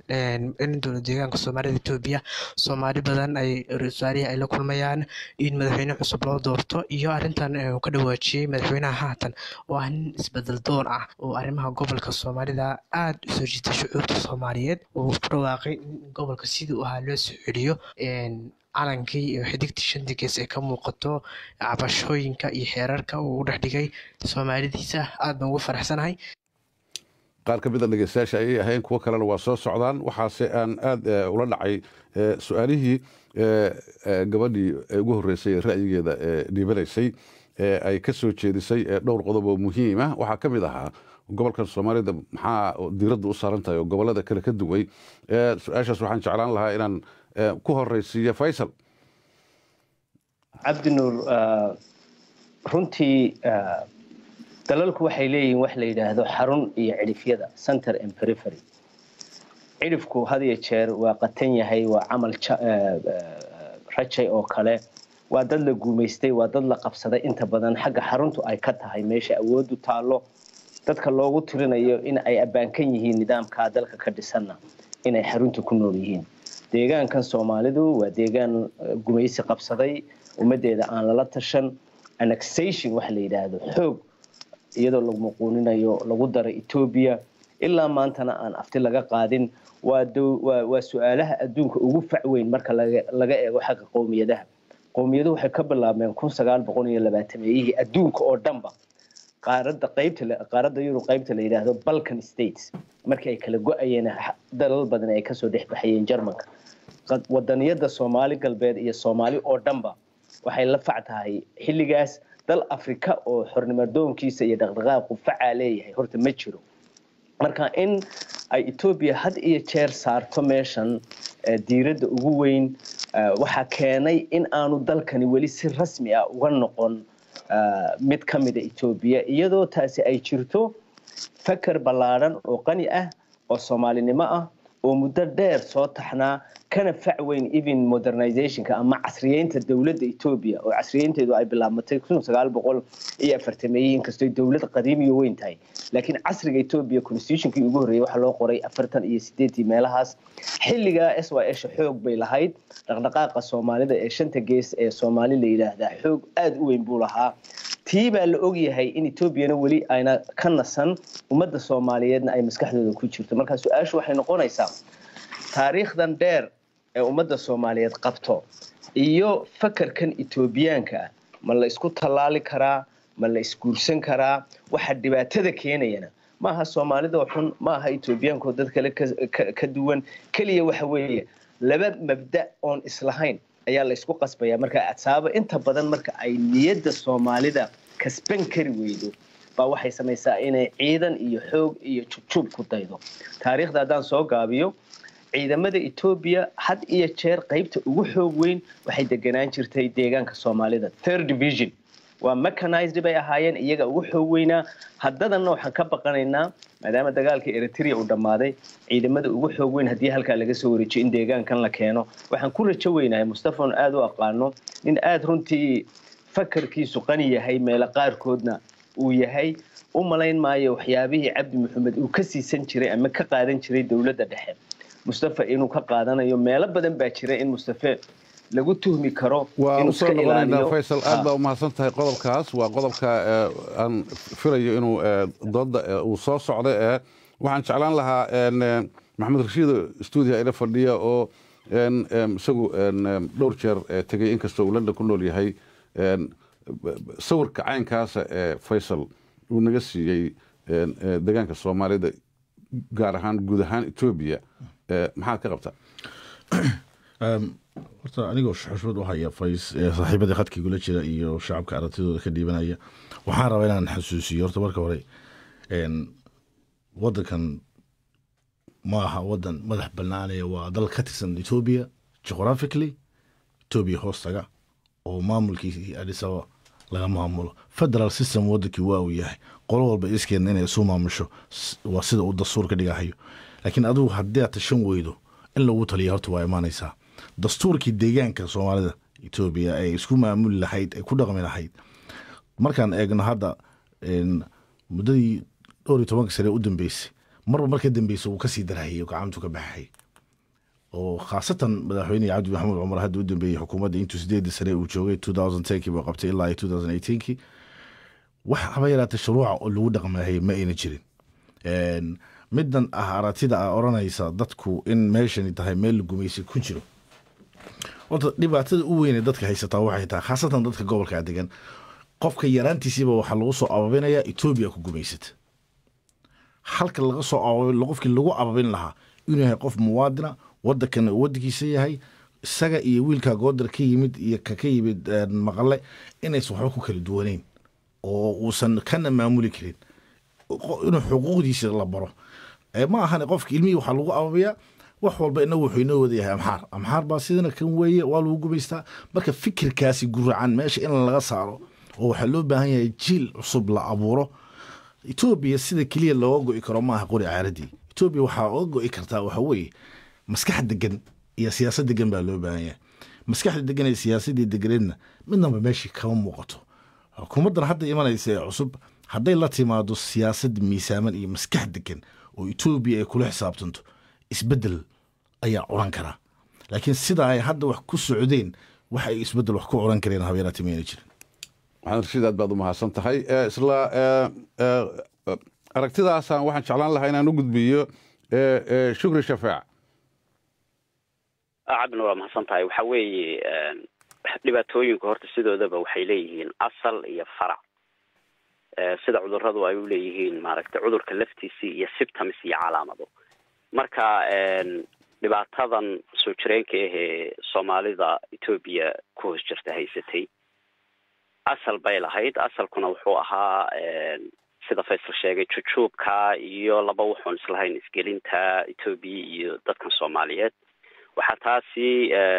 in dowlad deegaanka soomaalida etoobiya soomaali badan ay ra-iisul ay la kulmayaan in madaxweyne cusub loo doorto iyo arrintan uu ka dhawaajiyey madaxweynaha haatan oo ah nin isbedel doon ah oo arrimaha gobolka soomaalida aada u soo jiitay shucuurta soomaaliyeed uu ku dhawaaqay in gobolka sidii u ahaa loo soo celiyo calankii iyo xidigtii shantii gees ee ka muuqato cabashooyinka iyo xeerarka uu u dhex dhigay soomaalidiisa aad baan ugu faraxsanahay qaar ka mida dhegeystayaasha ayay ahayn kuwo kalena waa soo socdaan waxaase aan aada ula dhacay su-aalihii gabadhii ugu horreysay ee ra'yigeeda dhiibanaysay ee ay ka soo jeedisay dhowr qodob oo muhiim ah waxaa ka mid ahaa gobolkan soomaalida maxaa diiradda u saaran tahay oo gobolada kale ka duway su-aashaas waxaan jeclaan lahaa inaan ku horeysiiyo faysal cabdinuur runtii dalalku waxay leeyihiin wax la yidhaahdo xarun iyo cidhifyada center and perifery cidhifku had iyo jeer waa qatan yahay waa camal rajay oo kale waa dad la guumaystay waa dad la qabsaday inta badan xagga xaruntu ay ka tahay meesha awoodu taallo dadka loogu tirinayo in ay abbaankan yihiin nidaamkaa dalka ka dhisanna inay xarunta ku nool yihiin deegaankan soomaalidu waa deegaan gumaysi qabsaday ummaddeeda aan lala tashan annexation waxa la yidhaahdo xoog iyadoo lagu muquuninayo lagu daray etoobiya ilaa maantana aan afti laga qaadin waa su-aalaha adduunka ugu fac weyn marka laga eego xagga qowmiyadaha qowmiyadu waxay ka bilaabmeen kun sagaal boqol iyo labaatameyihii adduunka oo dhanba qaaradda qaybta qaaradda yurub qaybta la yidhaahdo balkan states markii ay kala go-ayeen dalal badan ay kasoo dhex baxayeen jarmanka wadaniyada soomaali galbeed iyo soomaali oo dhanba waxay la fac tahay xilligaas dal afrika oo xornimadoonkiisa iyo dhaqdhaqaaqu facaa leeyahay horta ma jiro marka in ay etoobiya had iyo jeer saarto meeshan diiradda ugu weyn waxaa keenay in aanu dalkani weli si rasmi ah uga noqon mid ka mida etoobiya iyadoo taasi ay jirto fakar ballaadhan oo qani ah oo soomaalinimo ah oo muddo dheer soo taxnaa kana fac weyn even modernizationka ama casriyeynta dowladda etoobiya oo casriyeynteedu ay bilaabmatay kun sagaal boqol iyo afartameeyihii inkastoo dowlad qadiimiyo weyn tahay laakiin casriga etoobiya constitutionkii ugu horreeyey waxaa loo qoray afartan iyo sideetii meelahaas xilligaa s y sha xoog bay lahayd dhaqdhaqaaqa soomaalida ee shanta gees ee soomaali la yidhaahdaa xoog aada u weyn buu lahaa tii baa la ogyahay in etoobiyana weli ayna ka nasan ummadda soomaaliyeedna ay maskaxdooda ku jirto marka su-aashu waxay noqonaysaa taariikhdan dheer ee ummadda soomaaliyeed qabto iyo fakarkan etoobiyaanka ah ma la isku tallaali karaa ma la isguursan karaa waxa dhibaatada keenayana maaha soomaalidoo xun maaha etoobiyaanko dad kale ka duwan keliya waxa weeye laba mabda oon islahayn ayaa la isku qasbaya marka sababa inta badan marka ay niyadda soomaalida kasban kari weydo baa waxay samaysaa inay ciidan iyo xoog iyo jubjub ku daydo taariikhda haddaan soo gaabiyo ciidamada etoobiya had iyo jeer qaybta ugu xoog weyn waxay deganaan jirtay deegaanka soomaalida third division waa mechanized bay ahaayeen iyaga ugu xoog weynaa haddadanna waxaan ka baqanaynaa maadaama dagaalkii eritrea uu dhammaaday ciidamada ugu xoog weyn haddii halkaa laga soo wareejiyo in deegaankan la keeno waxaan ku rajo weynahay mustafan aada u aqaano nin aada runtii fakarkiisu qani yahay meelo qaarkoodna uu yahay u malayn maayo waxyaabihii cabdi maxamed uu ka siisan jiray ama ka qaadan jiray dowladda dhexe mustafa inuu ka qaadanayo meelo badan baa jira in mustafe lagu tuhmi karo waa usoo noqonaynaa faysal aad baa umahadsan tahay qodobkaas waa qodobka aan filayo inuu dooda uu soo socda ee waxaan jeclaan lahaa maxamed rashiid stuudiga ila fadhiya oo isagu dhowr jeer tegey inkastoo uu london ku nool yahay sawirka caynkaasa ee faysal uu naga siiyey deegaanka soomaalida gaar ahaan guud ahaan etoobiya maxaad ka qabtaa horta anigoo xushmad u haya fays saaxiibadii khadkii gula jira iyo shacabka aragtidooda ka dhiibanaya waxaan rabaa inaan xasuusiyo horta marka hore wadankan ma aha wadan madax banaanaya waa dal ka tirsan etoobiya geographically etoobiya hoostaga oo maamulkii adisaba laga maamulo federal system wadankii waa uu yahay qolo walba iskeedna inay isu maamusho waa sida uu dastuur ka dhigahayo laakiin adigu haddii aad tashan weydo in lagu taliya horta waa imaanaysaa dastuurkii deegaanka soomaalida etoobiya ay isku maamuli lahayd ay ku dhaqmi lahayd markaan eegno hadda muddadii dhowr iyo tobanka sane u dambeysay marba marka dambeysa uu kasii darahayay oo gacantu ka baxay oo khaasatan madaxweyne cabdi maxamuud cumar hadda u dambeeyey xukuumadda intuu sideedii sane uu joogay two thousand tenkii buu qabtay ilaa two thousand eighteenkii wax haba yaraatee shuruuca oo lagu dhaqmaayay ma ayna jirin middan ah aratida ah odhanaysa dadku in meeshani tahay meel la gumaysay ku jiro horta dhibaatada u weyne dadka haysataa waxay tahay khaasatan dadka gobolka degan qofka yaraantiisiiba waxaa lagu soo ababinayaa etoobiya ku gumaysata halka laga soo ababin qofkii lagu ababin lahaa inuu yahay qof muwaadina wadankana uu wadankiisa yahay isaga iyo wiilka goodar ka yimid iyo ka ka yimid maqale inaysan waxba ku kala duwaneyn oo uusan kana maamuli karin inuu xuquuqdiisa la baro ma ahane qofka ilmihii waxaa lagu ababiyaa wax walba inagu wuxuu inoo wada yahay amxaar amxaar baa sidana kan weeye waa lagu gumaystaa marka fikirkaasi guracan meesha in laga saaro oo waxaa loo baahan yahay jiil cusub la abuuro etoobiya sida keliya looga go'i karo maaha qori caaradii etoobiya waxaa oga go'i kartaa waxa weeye maskax degan iyo siyaasad degan baa loo baahan yahay maskaxda degan ee siyaasadii deganeedna midnaba meeshii kama muuqato xukuumaddan hadda imanaysa ee cusub hadday la timaado siyaasad miisaaman iyo maskax degan oo etoobiya ay kula xisaabtanto isbeddel ayaa curan karaa laakiin sida ay hadda wax ku socdeen wax ay isbeddel wax ku curan kareen habeeraati mayna jirin maxamed rashiid aad baad u mahadsan tahay isla aragtidaasaan waxaan jeclaan lahaa inaan u gudbiyo shukri shafaac cabdina waa mahadsan tahay waxa weeye dhibaatooyinku horta sidoodaba waxay leeyihiin asal iyo farac sida cuduradu ay u leeyihiin maaragtay cudurka laftiisii iyo symptoms iyo calaamado marka dhibaatadan soo jireenka ah ee soomaalida etoobiya ku hoos jirta haysatay asal bay lahayd asalkuna wuxuu ahaa sida faysal sheegay jujuubka iyo laba wuxuun islahayn isgelinta etoobiya iyo dadkan soomaaliyeed waxaa taasi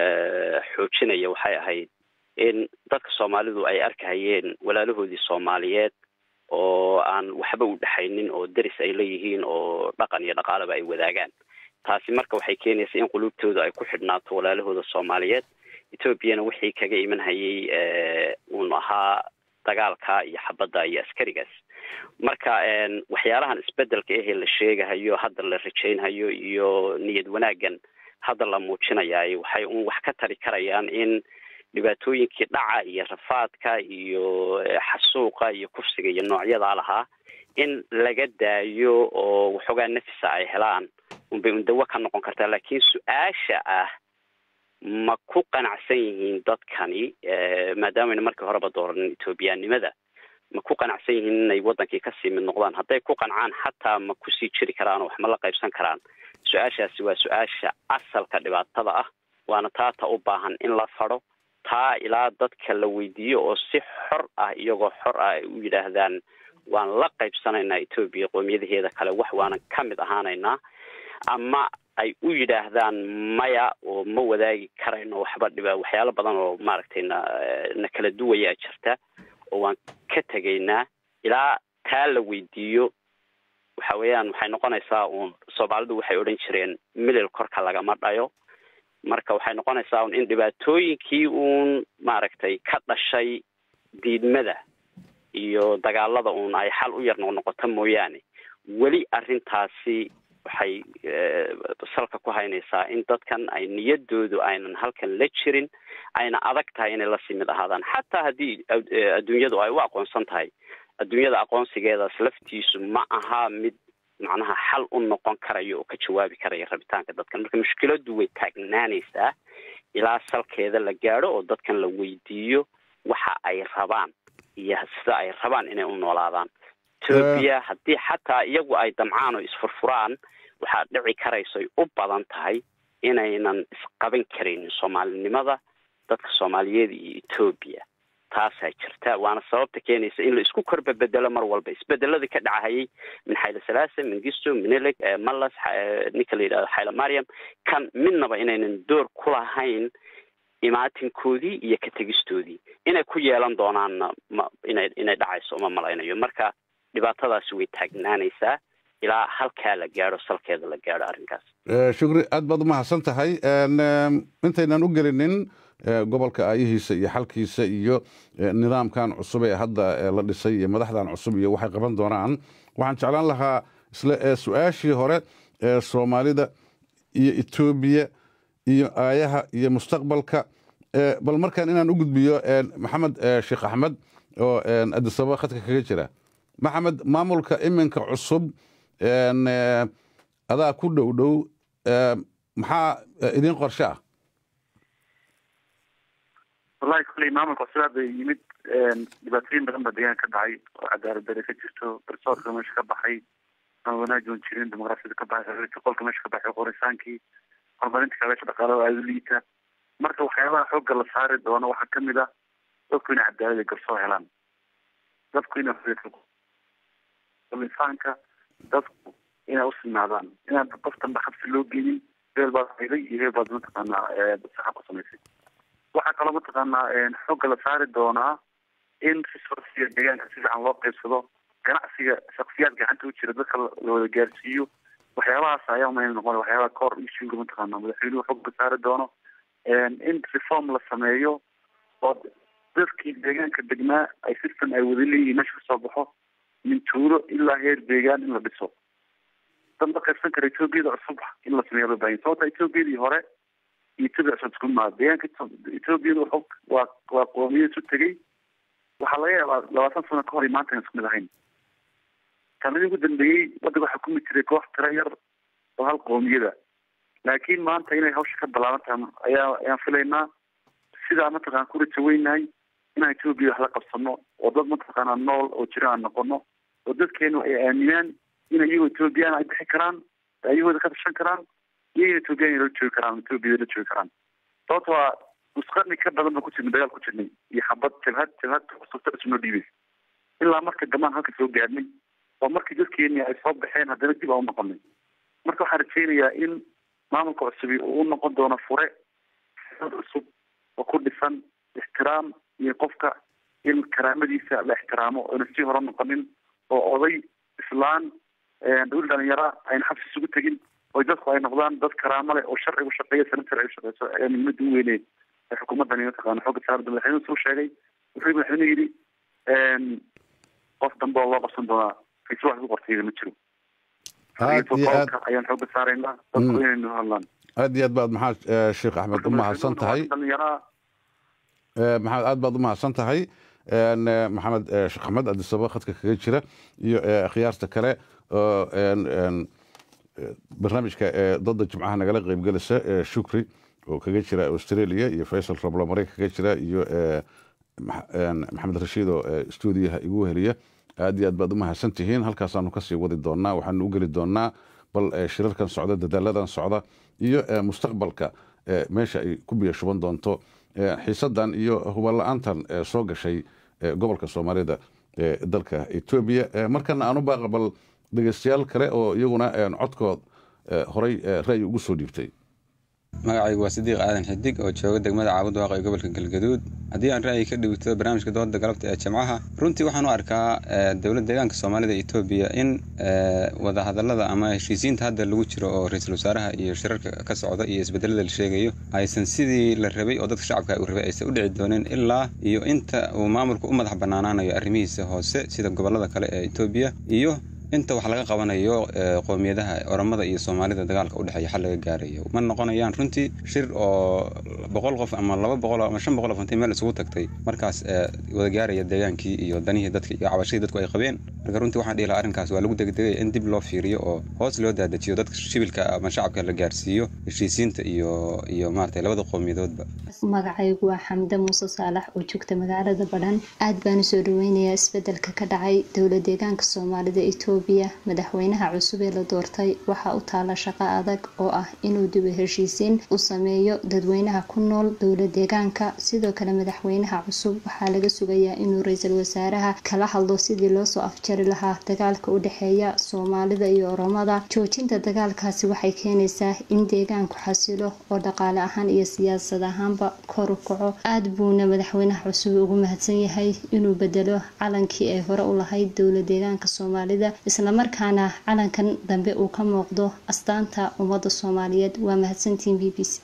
xoojinaya waxay ahayd in dadka soomaalidu ay arkahayeen walaalahoodii soomaaliyeed oo aan waxba u dhexaynin oo deris ay leeyihiin oo dhaqan iyo dhaqaalaba ay wadaagaan taasi marka waxay keenaysa in quluubtooda ay ku xidhnaato walaalahooda soomaaliyeed etoobiyana wixii kaga iman hayay uun ahaa dagaalka iyo xabadda iyo askarigaas marka waxyaalahan isbedelka ahee la sheegahayo hadda la rajaynhayo iyo niyad wanaaggan hadda la muujinayaay waxay un wax ka tari karayaan in dhibaatooyinkii dhaca iyo rafaadka iyo xasuuqa iyo kufsiga iyo noocyadaa lahaa in laga daayo oo waxoogaa nafisa ay helaan unbay undawo ka noqon kartaa laakiin su-aasha ah ma ku qanacsan yihiin dadkani maadaamayna markii horeba dooranin etoobiyaanimada ma ku qanacsan yihiin inay wadankii kasii mid noqdaan hadday ku qancaan xataa ma kusii jiri karaan oo wax ma la qaybsan karaan su-aashaasi waa su-aasha asalka dhibaatada ah waana taata u baahan in la fadho taa ilaa dadka la weydiiyo oo si xor ah iyagoo xor ah ay u yidhaahdaan waan la qaybsanaynaa etoobiya qoomiyadaheeda kale wax waanan ka mid ahaanaynaa ama ay u yidhaahdaan maya oo ma wadaagi karayno waxba dhiba waxyaalo badan oo maaragtay na na kala duwayaa jirta oo waan ka tegaynaa ilaa taa la weydiiyo waxa weeyaan waxay noqonaysaa uun soomaalidu waxay odhan jireen milil korka lagama dhayo marka waxay noqonaysaa un in dhibaatooyinkii uun maaragtay ka dhashay diidmada iyo dagaalada uun ay xal u yar noqnoqoto mooyaane weli arrintaasi waxay salka ku haynaysaa in dadkan ay niyadoodu aynan halkan la jirin ayna adag tahay inay lasii mid ahaadaan xataa haddii adduunyadu ay u aqoonsan tahay adduunyada aqoonsigeedaas laftiisu ma aha mid macnaha xal u noqon karayo oo ka jawaabi karaya rabitaanka dadkan marka mushkiladu way taagnaanaysaa ilaa salkeeda la gaadho oo dadkan la weydiiyo waxa ay rabaan iyo sida ay rabaan inay u noolaadaan etoobiya haddii xataa iyagu ay damcaan oo isfurfuraan waxaa dhici karaysoy u badan tahay inaynan isqaban karaynin soomaalinimada dadka soomaaliyeed iyo etoobiya taasaa jirta waana sababta keenaysa in la isku korba bedelo mar walba isbedeladii ka dhacahayay min xayla salaasa mingisto minilig malas ninka la yidhahdo xayla mariam kan midnaba inaynan door ku lahayn imaatinkoodii iyo ka tegistoodii inay ku yeelan doonaanna ma inay inay dhacayso uma malaynayo marka dhibaatadaasi way taagnaanaysaa ilaa halkaa la gaadho salkeeda la gaadho arrinkaas shukri aad baad umahadsan tahay intaynan u gelinin gobolka aayihiisa iyo xalkiisa iyo nidaamkan cusub ee hadda la dhisay iyo madaxdan cusub iyo waxay qaban doonaan waxaan jeclaan lahaa isla su-aashii hore ee soomaalida iyo etoobiya iyo aayaha iyo mustaqbalka bal markaan inaan u gudbiyo maxamed sheekh axmed oo adisababa khadka kaga jira maxamed maamulka iminka cusub adaa ku dhow dhow maxaa idin qorshe ah wallahi kulley maamulka cusub hadda yimid dhibaatooyin badan baa deegaanka ka dhacay oo cadaalad dare ka jirto garsoorka meesha ka baxay aan wanaajoon jirin dimuqraasiyada ka baxay qolka meesha ka baxay qorisaankii horumarinta kaabeesha dhaqaalaha aada u liita marka waxyaabaha xoogga la saari doono waxaa kamid ah dadku inay cadaalad iyo garsoor helaan dadku inay insaanka dadku inay usinaadaan inaan qof danbe xabsi loo geynin heel baad hayday iyo heel baad mataqaanaa saxa ku samaysay waxaa kaloo mataqaanaa xoogga la saari doonaa in resourciga deegaanka si fiican loo qaybsado ganacsiga shaksiyaad gacanta u jira dadka la wada gaarsiiyo waxyaabahaas ayaa umayna noqon waxyaabaha core issuega mataqaana madaxweynuhu xoogga saari doono in reform la sameeyo oo dadkii deegaanka degnaa ay system ay wada leeyihiin meesha kasoo baxo min tuulo ilaa heer deegaan in la dhiso dad la qaybsan kara etoobiyada cusub in la sameeyo loo baahanya sababta etoobiyadii hore iyo etoobiya cusub isku maa deegaanka etoobiyada xog waa waa qoomiyad isu tegey waxaa laga yaabaa labaatan sano ka hor iyo maanta isku mid ahayn sanadii ugu dambeeyey waddanka waxaa kumid jiray koox tiro yar oo hal qoomiyada laakiin maanta inay hawsha ka ballaaban tahay ayaa ayaan filaynaa sidaa mataqana ku rajo weynahay inaan etoobiya wax la qabsano oo dad mataqaana nool oo jira aan noqono oo dadkeenu ay aaminaan in iyagoo etoobiyaan ay bixi karaan ayagooda ka tashan karaan iyaga etoobiyaan la joogi karaan etoobiyada la joogi karaan sababto waa nusqarni ka badan baan ku jirnay dagaal ku jirnay iyo xabad jabhad jabhad kusugta isnoo dhiibaysa ilaa marka dambaan halka soo gaadhnay oo markii dadkeeni ay soo baxeen haddana dib aan u noqonay marka waxaan rajaynayaa in maamulka cusubi uu u noqon doono fure dad cusub oo ku dhisan ixtiraam iyo qofka in karaamadiisa la ixtiraamo oyna sii hore noqonin oo oday islaan dhul dhalinyara ayna xabsi isugu tegin oo dadku ay noqdaan dad karaamo leh oo sharcigu shaqeeya sana sharcigu shaqeyso ayaa muhiimada u weyne ee xukuumaddani mataqaana xooga saarada madaxweynuhu suu sheegay wuxuu madaxweynuhu yidhi qof dambe oo loo qabsan doonaa kiisi wax ku qortayda ma jiro ayaan xooga saaraynaa dadku inaynu hadlaan aad iyo aad baad maxaa sheekh axmed u mahadsan tahay maxamed aad baad u mahadsan tahay maxamed sheekh axmed adisaba khadka kaga jira iyo akhyaarta kale oo barnaamijka dada jimcaha nagala qeybgelisa shukri oo kaga jira australia iyo faysal rablo mareyka kaga jira iyo maxamed rashiid oo stuudiyaha igu heliya aad iyo aad baad u mahadsan tihiin halkaasaanu kasii wadi doonaa waxaanu u geli doonaa bal shirarkan socda dadaaladan socda iyo mustaqbalka meesha ay ku biyo shuban doonto xiisadan iyo huballa-aantan soo gashay gobolka soomaalida ee dalka etoobiya markana aan u baaqa bal dhegeystayaal kale oo iyaguna codkood horay ra'yi ugu soo dhiibtay magacaygu waa sidiiq aadan xidig oo jooga degmada caabud waaqa ee gobolka galgaduud haddii aan ra'yi ka dhigto barnaamijka dooda galabta ee jimcaha runtii waxaan u arkaa dowlad deegaanka soomaalida etoobiya in wadahadalada ama heshiisiinta hadda lagu jiro oo ra-iisul wasaaraha iyo shirarka ka socda iyo isbedelada la sheegayo aysan sidii la rabay oo dadka shacabka uu rabay aysan u dhici doonin ilaa iyo inta uu maamulku u madax bannaanaanayo arrimihiisa hoose sida gobolada kale ee etoobiya iyo inta wax laga qabanayo qoomiyadaha oromada iyo soomaalida dagaalka udhexeeya xal laga gaarayo ma noqonayaan runtii shir oo boqol qof ama laba boqol ama shan boqol qof intay meel isugu tagtay markaas wada gaaraya deegaankii iyo danihii dadka iyo cabashadii dadku ay qabeen marka runtii waxaan dhihi lahaa arrinkaas waa lagu degdegaya in dib loo fiiriyo oo hoos loo daadajiyo dadka shibilka ama shacabka la gaarsiiyo heshiisiinta iyo iyo maaragtay labada qowmiyadoodba magacaygu waa xamde muuse saalax oo joogta magaalada badhan aad baan usoo dhaweynayaa isbedelka ka dhacay dowla deegaanka soomaalida etoobiya madaxweynaha cusub ee la doortay waxaa u taala shaqo adag oo ah inuu dibu heshiisiin u sameeyo dadweynaha ku nool dowla deegaanka sidoo kale madaxweynaha cusub waxaa laga sugayaa inuu ra-iisul wasaaraha kala hadlo sidii loosoo afjari lahaa dagaalka u dhexeeya soomaalida iyo oromada joojinta dagaalkaasi waxay keenaysaa in deegaanku xasilo oo dhaqaale ahaan iyo siyaasad ahaanba kor u kaco aada buuna madaxweynaha cusub ugu mahadsan yahay inuu bedelo calankii ay hore u lahayd dowla deegaanka soomaalida islamarkaana calankan dambe uu ka muuqdo astaanta ummadda soomaaliyeed waa mahadsantiin b b c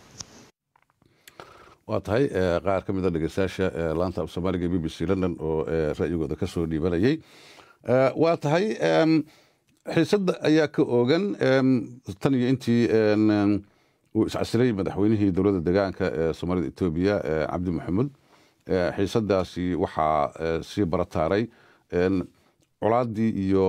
waa tahay qaar ka mid a dhegeystayaasha laanta af soomaaliga b b c london oo ra'yigooda ka soo dhiibanayay waa tahay xiisadda ayaa ka oogan tan iyo intii uu iscasilay madaxweynihii dowladda deegaanka ee soomaalida etoobiya cabdi maxamuud xiisadaasi waxaa sii barataaray colaaddii iyo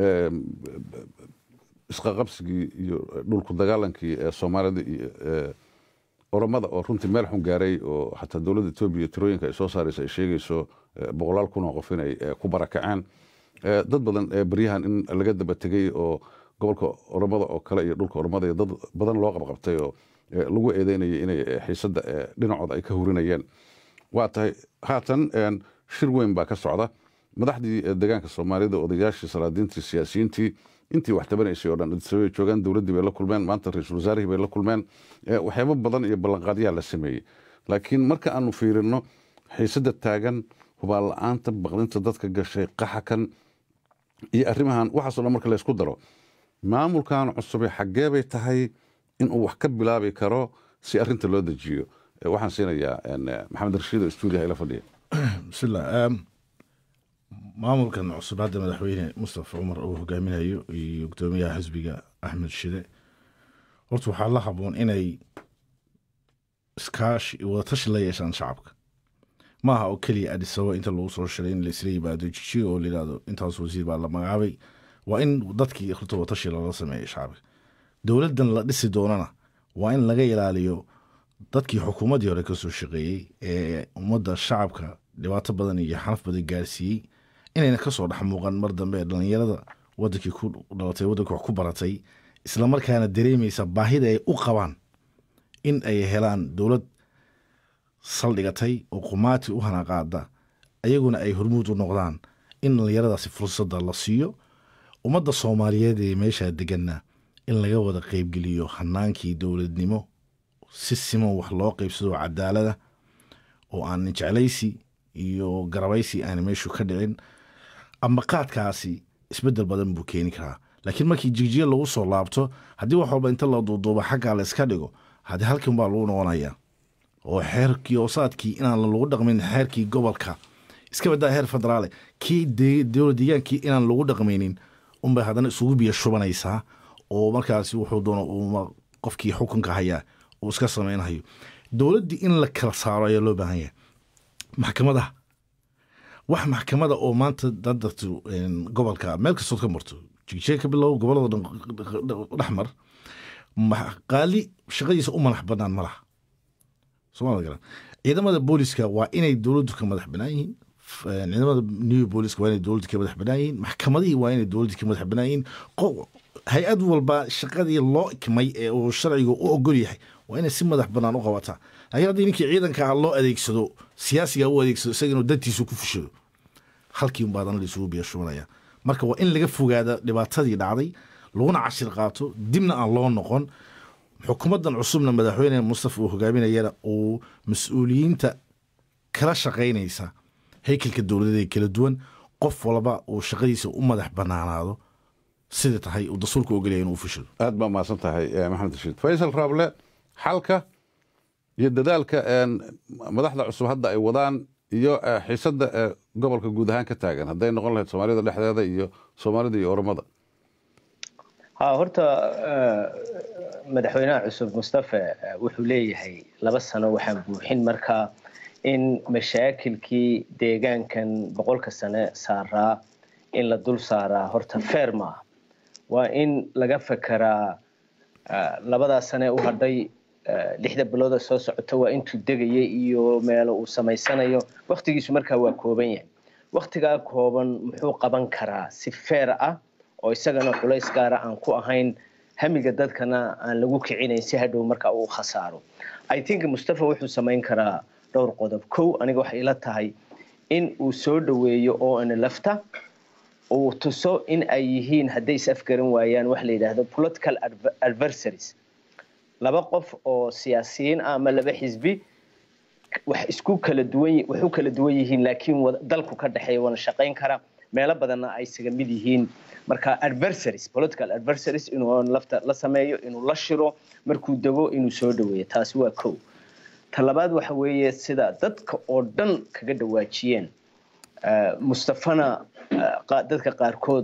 isqaqabsigii iyo dhulku dagaalankii ee soomaalida iyo oromada oo runtii meel xun gaaray oo xataa dowladda etoobiya tirooyinka ay soo saaraysa ay sheegayso boqolaal kun oo qof inay ku barakaceen dad badan baryahan in laga daba tegey oo gobolka oromada oo kale iyo dhulka oromada iyo dad badan loo qabqabtay oo lagu eedeynayay inay xiisadda dhinacooda ay ka hurinayeen waa tahay haatan shir weyn baa ka socda madaxdii deegaanka soomaalida odayaashii salaadiintii siyaasiyiintii intii wax tabanaysay oo dhan way joogaan dowladdii bay la kulmeen maanta ra-iisul wasaarihii bay la kulmeen waxyaabo badan iyo ballanqaadyaa la sameeyey laakiin marka aanu fiirino xiisadda taagan hubaal la-aanta baqdinta dadka gashay qaxakan iyo arrimahan waxaasoo dhan marka laysku daro maamulkan cusube xaggee bay tahay inuu wax ka bilaabi karo si arrinta loo dejiyo waxaan siinayaa maxamed rashiid oo stuudiyaha ila fadhiya bismillah maamulkan cusub hadda madaxweyne mustafa cumar uu hogaaminayo iyo gudoomiyaha xisbiga axmed shide horta waxaa la haboon inay iskaashi wadatashi la yeeshaan shacabka ma aha oo keliya adisaba inta lagu soo shiray in laisla yimaado jijiga oo layidhahdo intaas wasiir baa la magacaabay waa in dadkii horta wadatashi lala sameeyo shacabka dowladdan la dhisi doonana waa in laga ilaaliyo dadkii xukuumaddii hore kasoo shaqeeyey ee ummadda shacabka dhibaato badan iyo xanaf badan gaarsiiyey inayna kasoo dhex muuqan mar dambe dhalinyarada wadankii ku dhalatay waddanka wax ku baratay islamarkaana dareemaysa baahida ay u qabaan in ay helaan dowlad saldhigatay oo qumaati u hanaqaada ayaguna ay hormuud u noqdaan in dhalinyaradaasi fursadda la siiyo ummadda soomaaliyeed ee meeshaa deganna in laga wada qeybgeliyo hanaankii dowladnimo si siman wax loo qeybsado cadaalada oo aan jeclaysi iyo garabaysi aan meeshu ka dhicin ama qaadkaasi isbedel badan buu keeni karaa laakiin markii jigjiga lagu soo laabto haddii wax walba inta la duuduuba xaggaa la iska dhigo haddii halkan baa lagu noqonayaa oo xeerkii oosaadkii inaan lagu dhaqmin xeerkii gobolka iska badaa heer federaale kii dowlad deegaankii inaan lagu dhaqmaynin unbay haddana isugu biyo shubanaysaa oo markaasi wuxuu doono qofkii xukunka hayaa uu iska sameynhayo dowladdii in la kala saaro ayaa loo baahan yahay maxkamadaha wax maxkamada oo maanta dadartu gobolka meel kastood ka marto jigjee ka bilow gobolada dhexmar qaali shaqadiisa u madax banaan ma laha soomaalida garan ciidamada booliska waa inay dowladdu ka madax banaan yihiin ciidamada new booliska waa inay dowladdu ka madax banaan yihiin maxkamadihii waa inay dowladdu ka madax banaan yihiin hay-ad walba shaqadii loo ikmay ee uu sharcigu u ogol yahay waa inay si madax banaan u qabataa laakiin haddii ninkii ciidanka ah loo adeegsado siyaasiga u adeegsado isaga inuu dantiisu ku fushado halkii unbaa haddana laisugu biya shubanaya marka waa in laga fogaada dhibaatadii dhacday laguna cashir qaato dibna aan loo noqon xukuumaddan cusubna madaxweyne mustafa uu hogaaminayana uu mas-uuliyiinta kala shaqaynaysa haykalka dowladeed kala duwan qof walba uu shaqadiisa u madax banaanaado sida tahay uu dastuurka ogolaya inuu fushado aad baa mahadsan tahay maxamed rashiid faysal raable xalka iyo dadaalka madaxda cusub hadda ay wadaan iyo xiisadda gobolka guud ahaan ka taagan hadday noqon lahayd soomaalida dhexdeeda iyo soomaalida iyo oromada ha horta madaxweynaha cusub mustafa wuxuu leeyahay laba sano waxaan buuxin markaa in mashaakilkii deegaankan boqolka sane saaraa in la dul saaraa horta feer ma ah waa in laga fekeraa labadaa sane u hadhay lixda bilooda soo socota waa intuu degaya iyo meelo uu samaysanayo waktigiisu markaa waa kooban yahay waktigaa kooban muxuu qaban karaa si feer ah oo isagana culays gaara aan ku ahayn hamiga dadkana aan lagu kicinayn si hadhow markaa uu khasaaro i think mustafa wuxuu samayn karaa dhowr qodob kow aniga waxay ila tahay in uu soo dhoweeyo oo ana lafta uu tuso in ay yihiin hadday is afgaran waayaan wax la yidhaahdo political adversaries laba qof oo siyaasiyiin ah ama laba xisbi wax isku kala duwan wax u kala duwan yihiin laakiin dalku ka dhexeeya wana shaqayn kara meelo badanna ay isaga mid yihiin marka adversaries political adversaries inuu lafta la sameeyo inuu la shiro markuu dego inuu soo dhaweeyo taasi waa kow ta labaad waxa weeye sida dadka oo dhan kaga dhawaajiyeen mustafana dadka qaarkood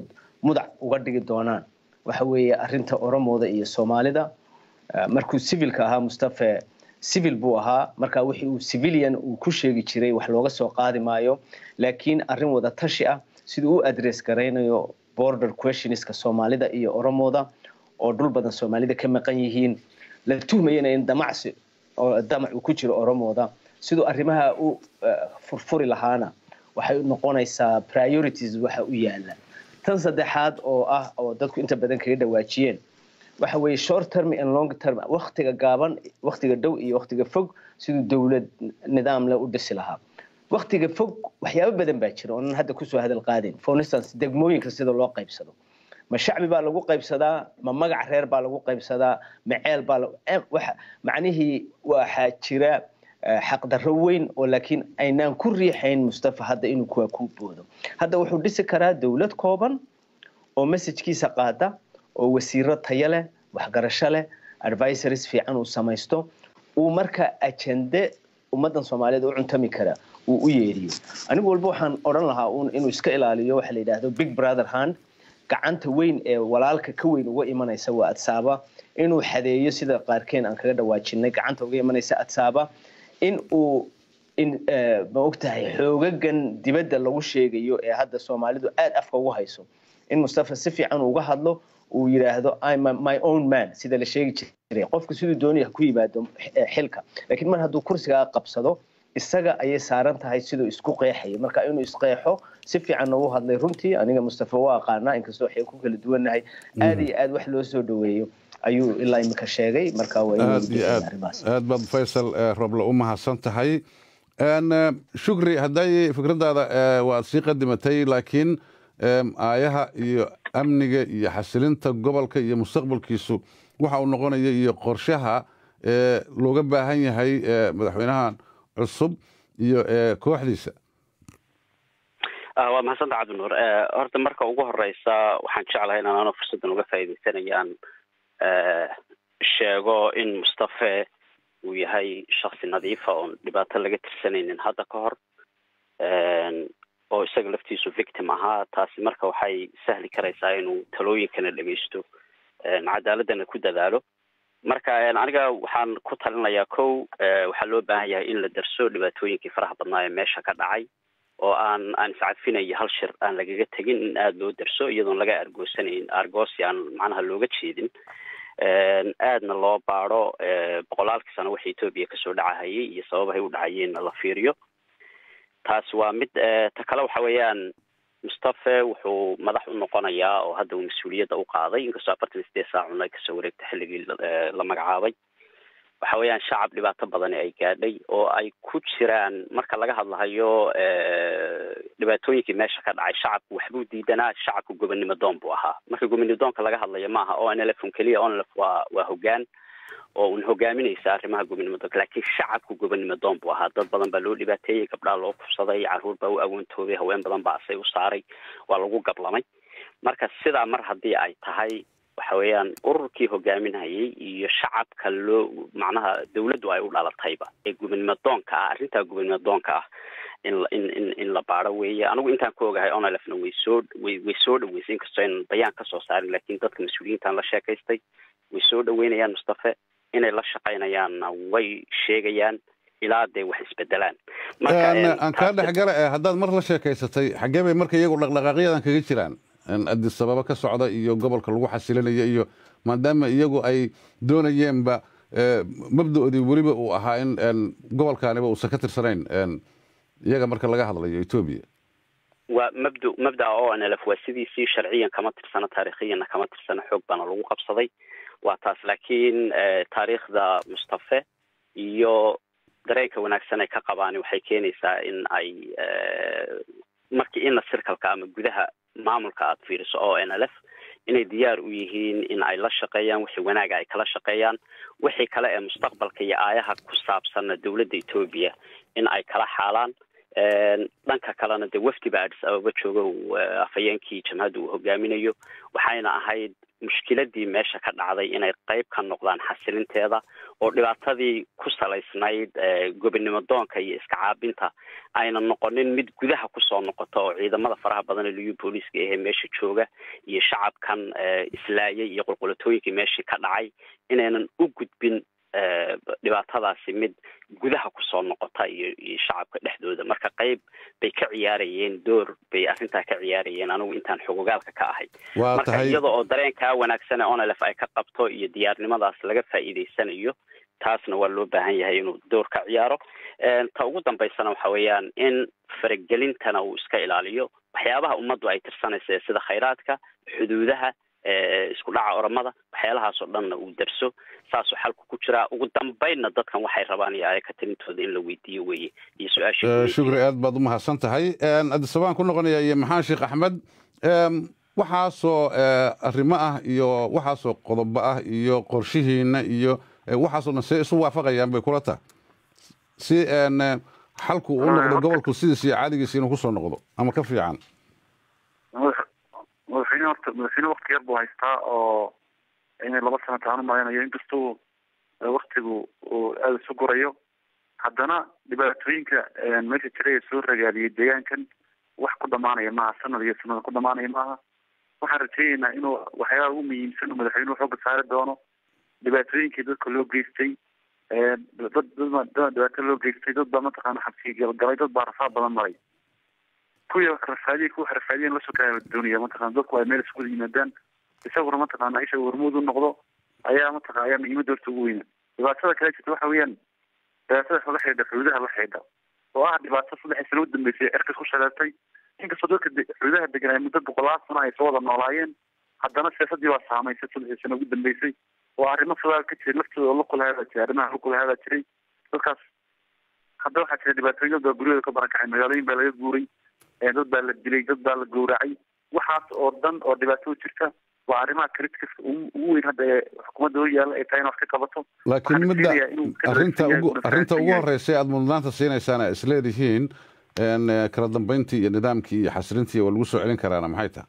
mudac uga dhigi doonaan waxa weeye arrinta oromooda iyo soomaalida markuu civilka ahaa mustafe civil buu ahaa marka wixii uu civilian uu ku sheegi jiray wax looga soo qaadi maayo laakiin arrin wada tashi ah siduu u address garaynayo border questionska soomaalida iyo oromooda oo dhul badan soomaalida ka maqan yihiin la tuhmayana in damacsi oo damac uu ku jiro oromooda siduu arrimaha u furfuri lahaana waxay noqonaysaa priorities waxa u yaala tan saddexaad oo ah oo dadku inta badan kaga dhawaajiyeen waxa weeye short term and long term waktiga gaaban waktiga dhow iyo waktiga fog siduu dowlad nidaam leh u dhisi lahaa waktiga fog waxyaabo badan baa jira oonan hadda kusoo hadal qaadin for instance degmooyinka sida loo qaybsado ma shacbi baa lagu qaybsadaa ma magac reer baa lagu qaybsadaa ma ceel baa macnihii waxaa jira xaqdarro weyn oo laakiin aynaan ku riixayn mustafa hadda inuu kuwa ku boodo hadda wuxuu dhisi karaa dowlad kooban oo messajkiisa qaada oo wasiiro tayo leh waxgarasho leh advisories fiican uu samaysto uu marka ajende ummaddan soomaaliyeed u cuntami kara uu u yeeriyo anigu walba waxaan odhan lahaa uun inuu iska ilaaliyo waxa la yidhaahdo big brother hand gacanta weyn ee walaalka ka weyn uga imanaysa waa adsaaba inuu xadeeyo sida qaarkeen aan kaga dhawaajinay gacanta uga imanaysa adsaaba in uu in ma ogtahay xoogagan dibadda lagu sheegayo ee hadda soomaalidu aad afka ugu hayso in mustafa si fiican uga hadlo uu yidhaahdo my own man sida la sheegi jiray qofka siduu doonaya ku yimaado xilka laakiin mar hadduu kursigaa qabsado isaga ayay saaran tahay siduu isku qeexayo marka inuu isqeexo si fiican ugu hadlay runtii aniga mustafa waa aqaanaa inkastoo waxay ku kala duwannahay aad iyo aad wax loo soo dhaweeyo ayuu ilaa imika sheegay marka aad iyo aad aad baad faysal roble u mahadsan tahay shukri hadday fikradaada waad sii qadimatay laakiin aayaha iyo amniga iyo xasilinta gobolka iyo mustaqbalkiisu waxa uu noqonaya iyo qorshaha looga baahan yahay madaxweynahan cusub iyo kooxdiisa waa mahadsanta cabdinuur horta marka ugu horeysa waxaan jeclahay in anano fursaddan uga faaidaysanayaan sheego in mustafe uu yahay shaksi nadiifa oon dhibaato laga tirsanaynin hadda ka hor oo isaga laftiisu victim ahaa taasi marka waxay sahli karaysaa inuu talooyinkana dhegeysto cadaaladana ku dadaalo marka aniga waxaan ku talinayaa kow waxaa loo baahan yahay in la darso dhibaatooyinkii faraha badnaa ee meesha ka dhacay oo aan aan iscadfinayo hal shir aan lagaga tegin in aada loo darso iyadoon laga argoosanayn argoosi aan macnaha looga jeedin aadna loo baado boqolaalkii sano waxa etoobiya kasoo dhacahayay iyo sababahay u dhacayeenna la fiiriyo taas waa mid ta kale waxa weeyaan mustafe wuxuu madax u noqonayaa oo hadda uu mas-uuliyadda u qaaday inkastoo afartan iyo sideed saacuna ay kasoo wareegtay xilligii la magacaabay waxa weeyaan shacab dhibaato badani ay gaadhay oo ay ku jiraan marka laga hadlahayo dhibaatooyinkii meesha ka dhacay shacabku waxbuu diidanaa shacabku gobonnimo doon buu ahaa marka gobonnimo doonka laga hadlayo maaha o n l f un keliya o n l f waa waa hoggaan oo un hogaaminaysa arrimaha gobonnimo doonka laakiin shacabku gobonnimo doon buu ahaa dad badan baa loo dhibaateeyey gabdhaa loo kufsaday caruur baa u agoontoobay haween badan baa asay u saaray waa lagu gablamay marka sidaa mar haddii ay tahay waxa weeyaan ururkii hogaaminayay iyo shacabka loo macnaha dawladdu ay u dhalatayba ee gobonnimo doonka ah arrintaa gobonnimo doonka ah in in in in la baado weeye anigu intaan ku ogahay onlfna way soo way way soo dhaweysay inkastoo aynan bayaan kasoo saarin laakiin dadka mas-uuliyiintaan la sheekaystay way soo dhaweynayaan mustafe inay la shaqaynayaanna way sheegayaan ilaa dee wax isbedelaan aan kaa dhexgala haddaad mar la sheekaysatay xaggee bay marka iyagu dhaqdhaqaaqyadan kaga jiraan adis ababa ka socda iyo gobolka lagu xasilinaya iyo maadaama iyagu ay doonayeenba mabdaoodii weliba uu ahaa in gobolkaaniba uusan ka tirsanayn iyaga marka laga hadlayo etoobiya waa mabda mabdaa o n l f waa sidiisii sharciyan kama tirsano taariikhiyanna kama tirsano xoog baana lagu qabsaday waa taas laakiin taariikhda mustafe iyo dareenka wanaagsan ay ka qabaan waxay keenaysaa in ay markii ina sirkalka ama gudaha maamulka aada fiiriso o n l f inay diyaar u yihiin in ay la shaqeeyaan wixii wanaaga ay kala shaqeeyaan wixii kale ee mustaqbalka iyo aayaha ku saabsanna dowladda etoobiya in ay kala xaalaan dhanka kalena dee wafdi baa adis ababa jooga afhayeenkii jamhadda uu hogaaminayo waxayna ahayd mushkiladii meesha ka dhacday inay qayb ka noqdaan xasilinteeda oo dhibaatadii ku salaysnayd gobonimo doonka iyo iska caabinta ayna noqonin mid gudaha kusoo noqota oo ciidamada faraha badan ee liyu booliiska ahee meesha jooga iyo shacabkan islaayay iyo qulqulatooyinkii meeshii ka dhacay inaynan u gudbin dhibaatadaasi mid gudaha kusoo noqota iyo iyo shacabka dhexdooda marka qayb bay ka ciyaarayeen door bay arrintaa ka ciyaarayeen anigu intaan xogogaalka ka ahay marka iyada oo dareenkaa wanaagsan ee onlf ay ka qabto iyo diyaarnimadaas laga faa'iidaysanayo taasna waa loo baahan yahay inuu door ka ciyaaro ta ugu dambaysana waxa weeyaan in faragelintana uu iska ilaaliyo waxyaabaha ummaddu ay tirsanaysa sida khayraadka xuduudaha isku dhaca oramada waxyaalahaasoo dhanna uu darso saasoo xalku ku jiraa ugu dambaynna dadkan waxay rabaan iyo ayaka talintooda in la weydiiyo weye iyo su-aasha shukri aad baad u mahadsan tahay adisabaan ku noqonaya iyo maxaan sheekh axmed waxaasoo arrimo ah iyo waxaasoo qodobo ah iyo qorshihiina iyo waxaasoo dhan see isu waafaqayaan bay kula tahay si xalku u noqdo gobolku sidiis iyo caadigiisa inuu kusoo noqdo ama ka fiican madaxweyne horta madaxweyne wakti yar buu haystaa oo inay laba sano taanu malaynayo inkastuu waktigu uu aada isu gurayo haddana dhibaatooyinka meesha jira ee soo ragaadiyay deegaankan wax ku dhamaanaya maaha sanad iyo sanada ku dhamaanaya maaha waxaan rajeyneynaa inuu waxyaalaha ugu muhiimsan uu madaxweynuhu xooga saari doono dhibaatooyinkii dadka loo geystay dad dad dad dhibaato loo geystay dad baa mataqaana xabsiga galgalay dad baa rafaad badan maray kuwii rafaadiye kuwa rafaadiyen lasoo kaa doonaya mataqana dadku ay meel iskuwada yimaadaan isaguna mataqaana isha warmuud u noqdo ayaa mataqa ayaa muhiimadda horta ugu weyna dhibaatada kale jirta waxa weeyaan dhibaatada la xidhiidha xuduudaha la xidhiidha oo ah dhibaato saddexii sano u dambeysay cirkas ku shaleertay inkastoo dadka xuduudaha degan ay muddo boqolaal sano ay soo wada noolaayeen haddana siyaasadii baa saamaysay saddexii sano ugu dambeysay oo arrimo fadaal ka jiray laftooda oo lakulahaabaa jiray arrimaha lakulahaabaa jiray dadkaas hadda waxaa jira dhibaatooyin dad baa guryahooda ka barakacay magaalooyin baa laga guuray dad baa la dilay dad baa la gowracay waxaas oo dhan oo dhibaato jirta waa arrimaha criticaska ugu weyn hadda ee xukuumadda hor yaalla ay tahay in wax ka qabato laakiin midda arrinta ugu arrinta ugu horreysay aada mudnaanta siinaysaana is leedihiin kala dambeyntii iyo nidaamkii iyo xasilintii waa lagu soo celin karaana maxay tahay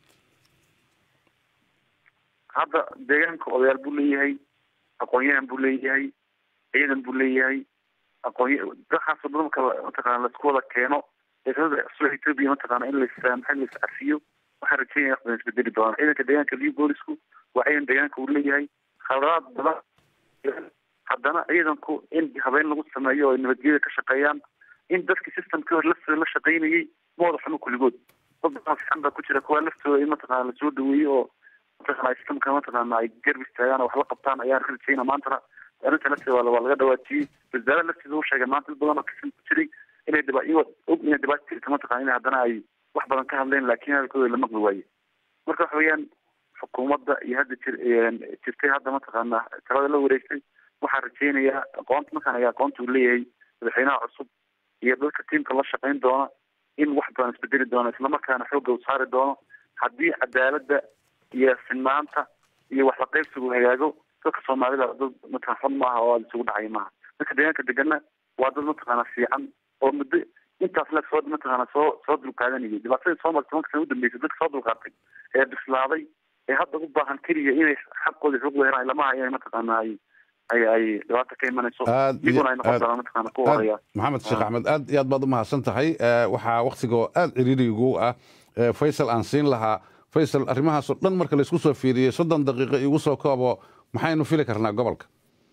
hadda deegaanka odayaal buu leeyahay aqoon-yahan buu leeyahay ciidan buu leeyahay aqoony waxaasoo dhan marka mataqaana laisku wada keeno sida ethiopia mataqaana in laissaamaxo lais cafiyo waxaan rajeynaya wax badan isbedeli doonaan ciidanka deegaanka liu boolisku waa ciidan deegaanka uu leeyahay khaladaad badan haddana ciidanku in habeyn lagu sameeyo oo nabadgelyada ka shaqeeyaan in dadkii systemkii hore laftooda la shaqaynayay ma wada xumo kulligood dad badan fiican baa ku jira kuwa laftooda in mataqaana lasoo dhaweeyo oo mataqaana systemka mataqaana ay garb istaagaan oo wax la qabtaan ayaan rajeyna maantana arrinta lafteeda waa laga dhawaajiyey wasaarada lafteeda uu sheegay maanta dad badan oo kasan ku jiray inay dhiba iyagoo og inay dhibaato jirta mataqana in haddana ay wax badan ka hadleen laakiin hadalkooda la maqli waaye marka waxa weeyaan xukuumadda iyo hadda jir jirtay hadda mataqaana talada la wareegtay waxaan rajeynayaa aqoonta markaan aga aqoonta uu leeyahay madaxweynaha cusub iyo dadka tiimka la shaqayn doona in wax badan isbedeli doono islamarkaana xoogga u saari doono haddii cadaaladda iyo sinnaanta iyo wax la qaybsigu hagaago dadka soomaalida dad mataqana xun maaha oo aada isugu dhacaya maaha dadka deegaanka degana waa dad mataqaana fiican oo muddo intaas le soo mataqaana soo soo dulqaadanayay dhibaatadii soo martay tobanka sana u dambeysay dadka soo dulqaatay ee bislaaday ee hadda u baahan keliya inay xaqooda xuquuq helaan lamaha inay mataqaana ay ay ay dhibaato ka imanayso iyaguna ay noqon doonaan mataqaana ku horeeya maxamed sheekh axmed aad iyo aad baad u mahadsan tahay waxaa waktigoo aad ciriirigu ah faysal aan siin lahaa faysal arrimahaasoo dhan marka laysku soo fiiriyey soddon daqiiqo igu soo koobo maxaynu fili karnaa gobolka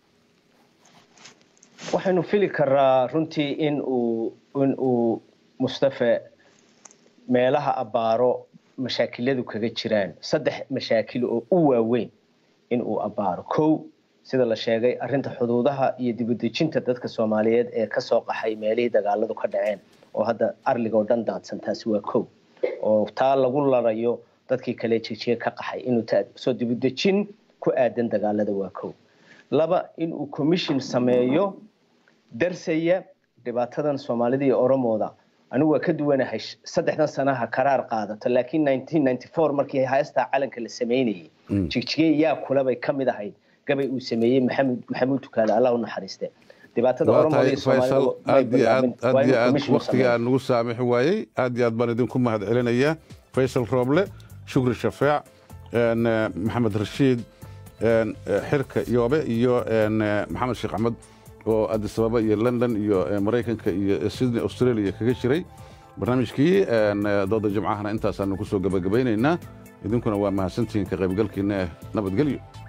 waxaynu fili karaa runtii in uu in uu mustafe meelaha abbaaro mashaakiladu kaga jiraan saddex mashaakil oo u waaweyn in uu abbaaro kow sida la sheegay arrinta xuduudaha iyo dibudejinta dadka soomaaliyeed ee kasoo qaxay meelihii dagaaladu ka dhaceen oo hadda arliga oo dhan daadsan taasi waa kow oo taa lagu larayo dadkii kale jejiye ka qaxay inuu soo dibudejin ku aadan dagaalada waa kow laba inuu commission sameeyo darsaya dhibaatadan soomaalida iyo oromooda anigu waa ka duwanahay saddexdan sanaha karaar qaadato laakiin markii haystaa calanka la sameynayay jigjige yaa kulebay ka mid ahayd gabay uu sameeyey maxamed maxamuud tukaale allah u naxariiste dhibaatada oromooda iyo faysal aad iyo aad aad iyo aad waktiga aan nagu saamixi waayey aad iyo aad baan idinku mahad celinaya faysal rooble shukri shafeec maxamed rashiid xirka yoobe iyo maxamed sheekh axmed oo addis ababa iyo london iyo maraykanka iyo sydney australia kaga jiray barnaamijkii dooda jimcahana intaasaanu ku soo gebagabaynaynaa idinkuna waa mahadsantihiin ka qaybgalkiina nabadgelyo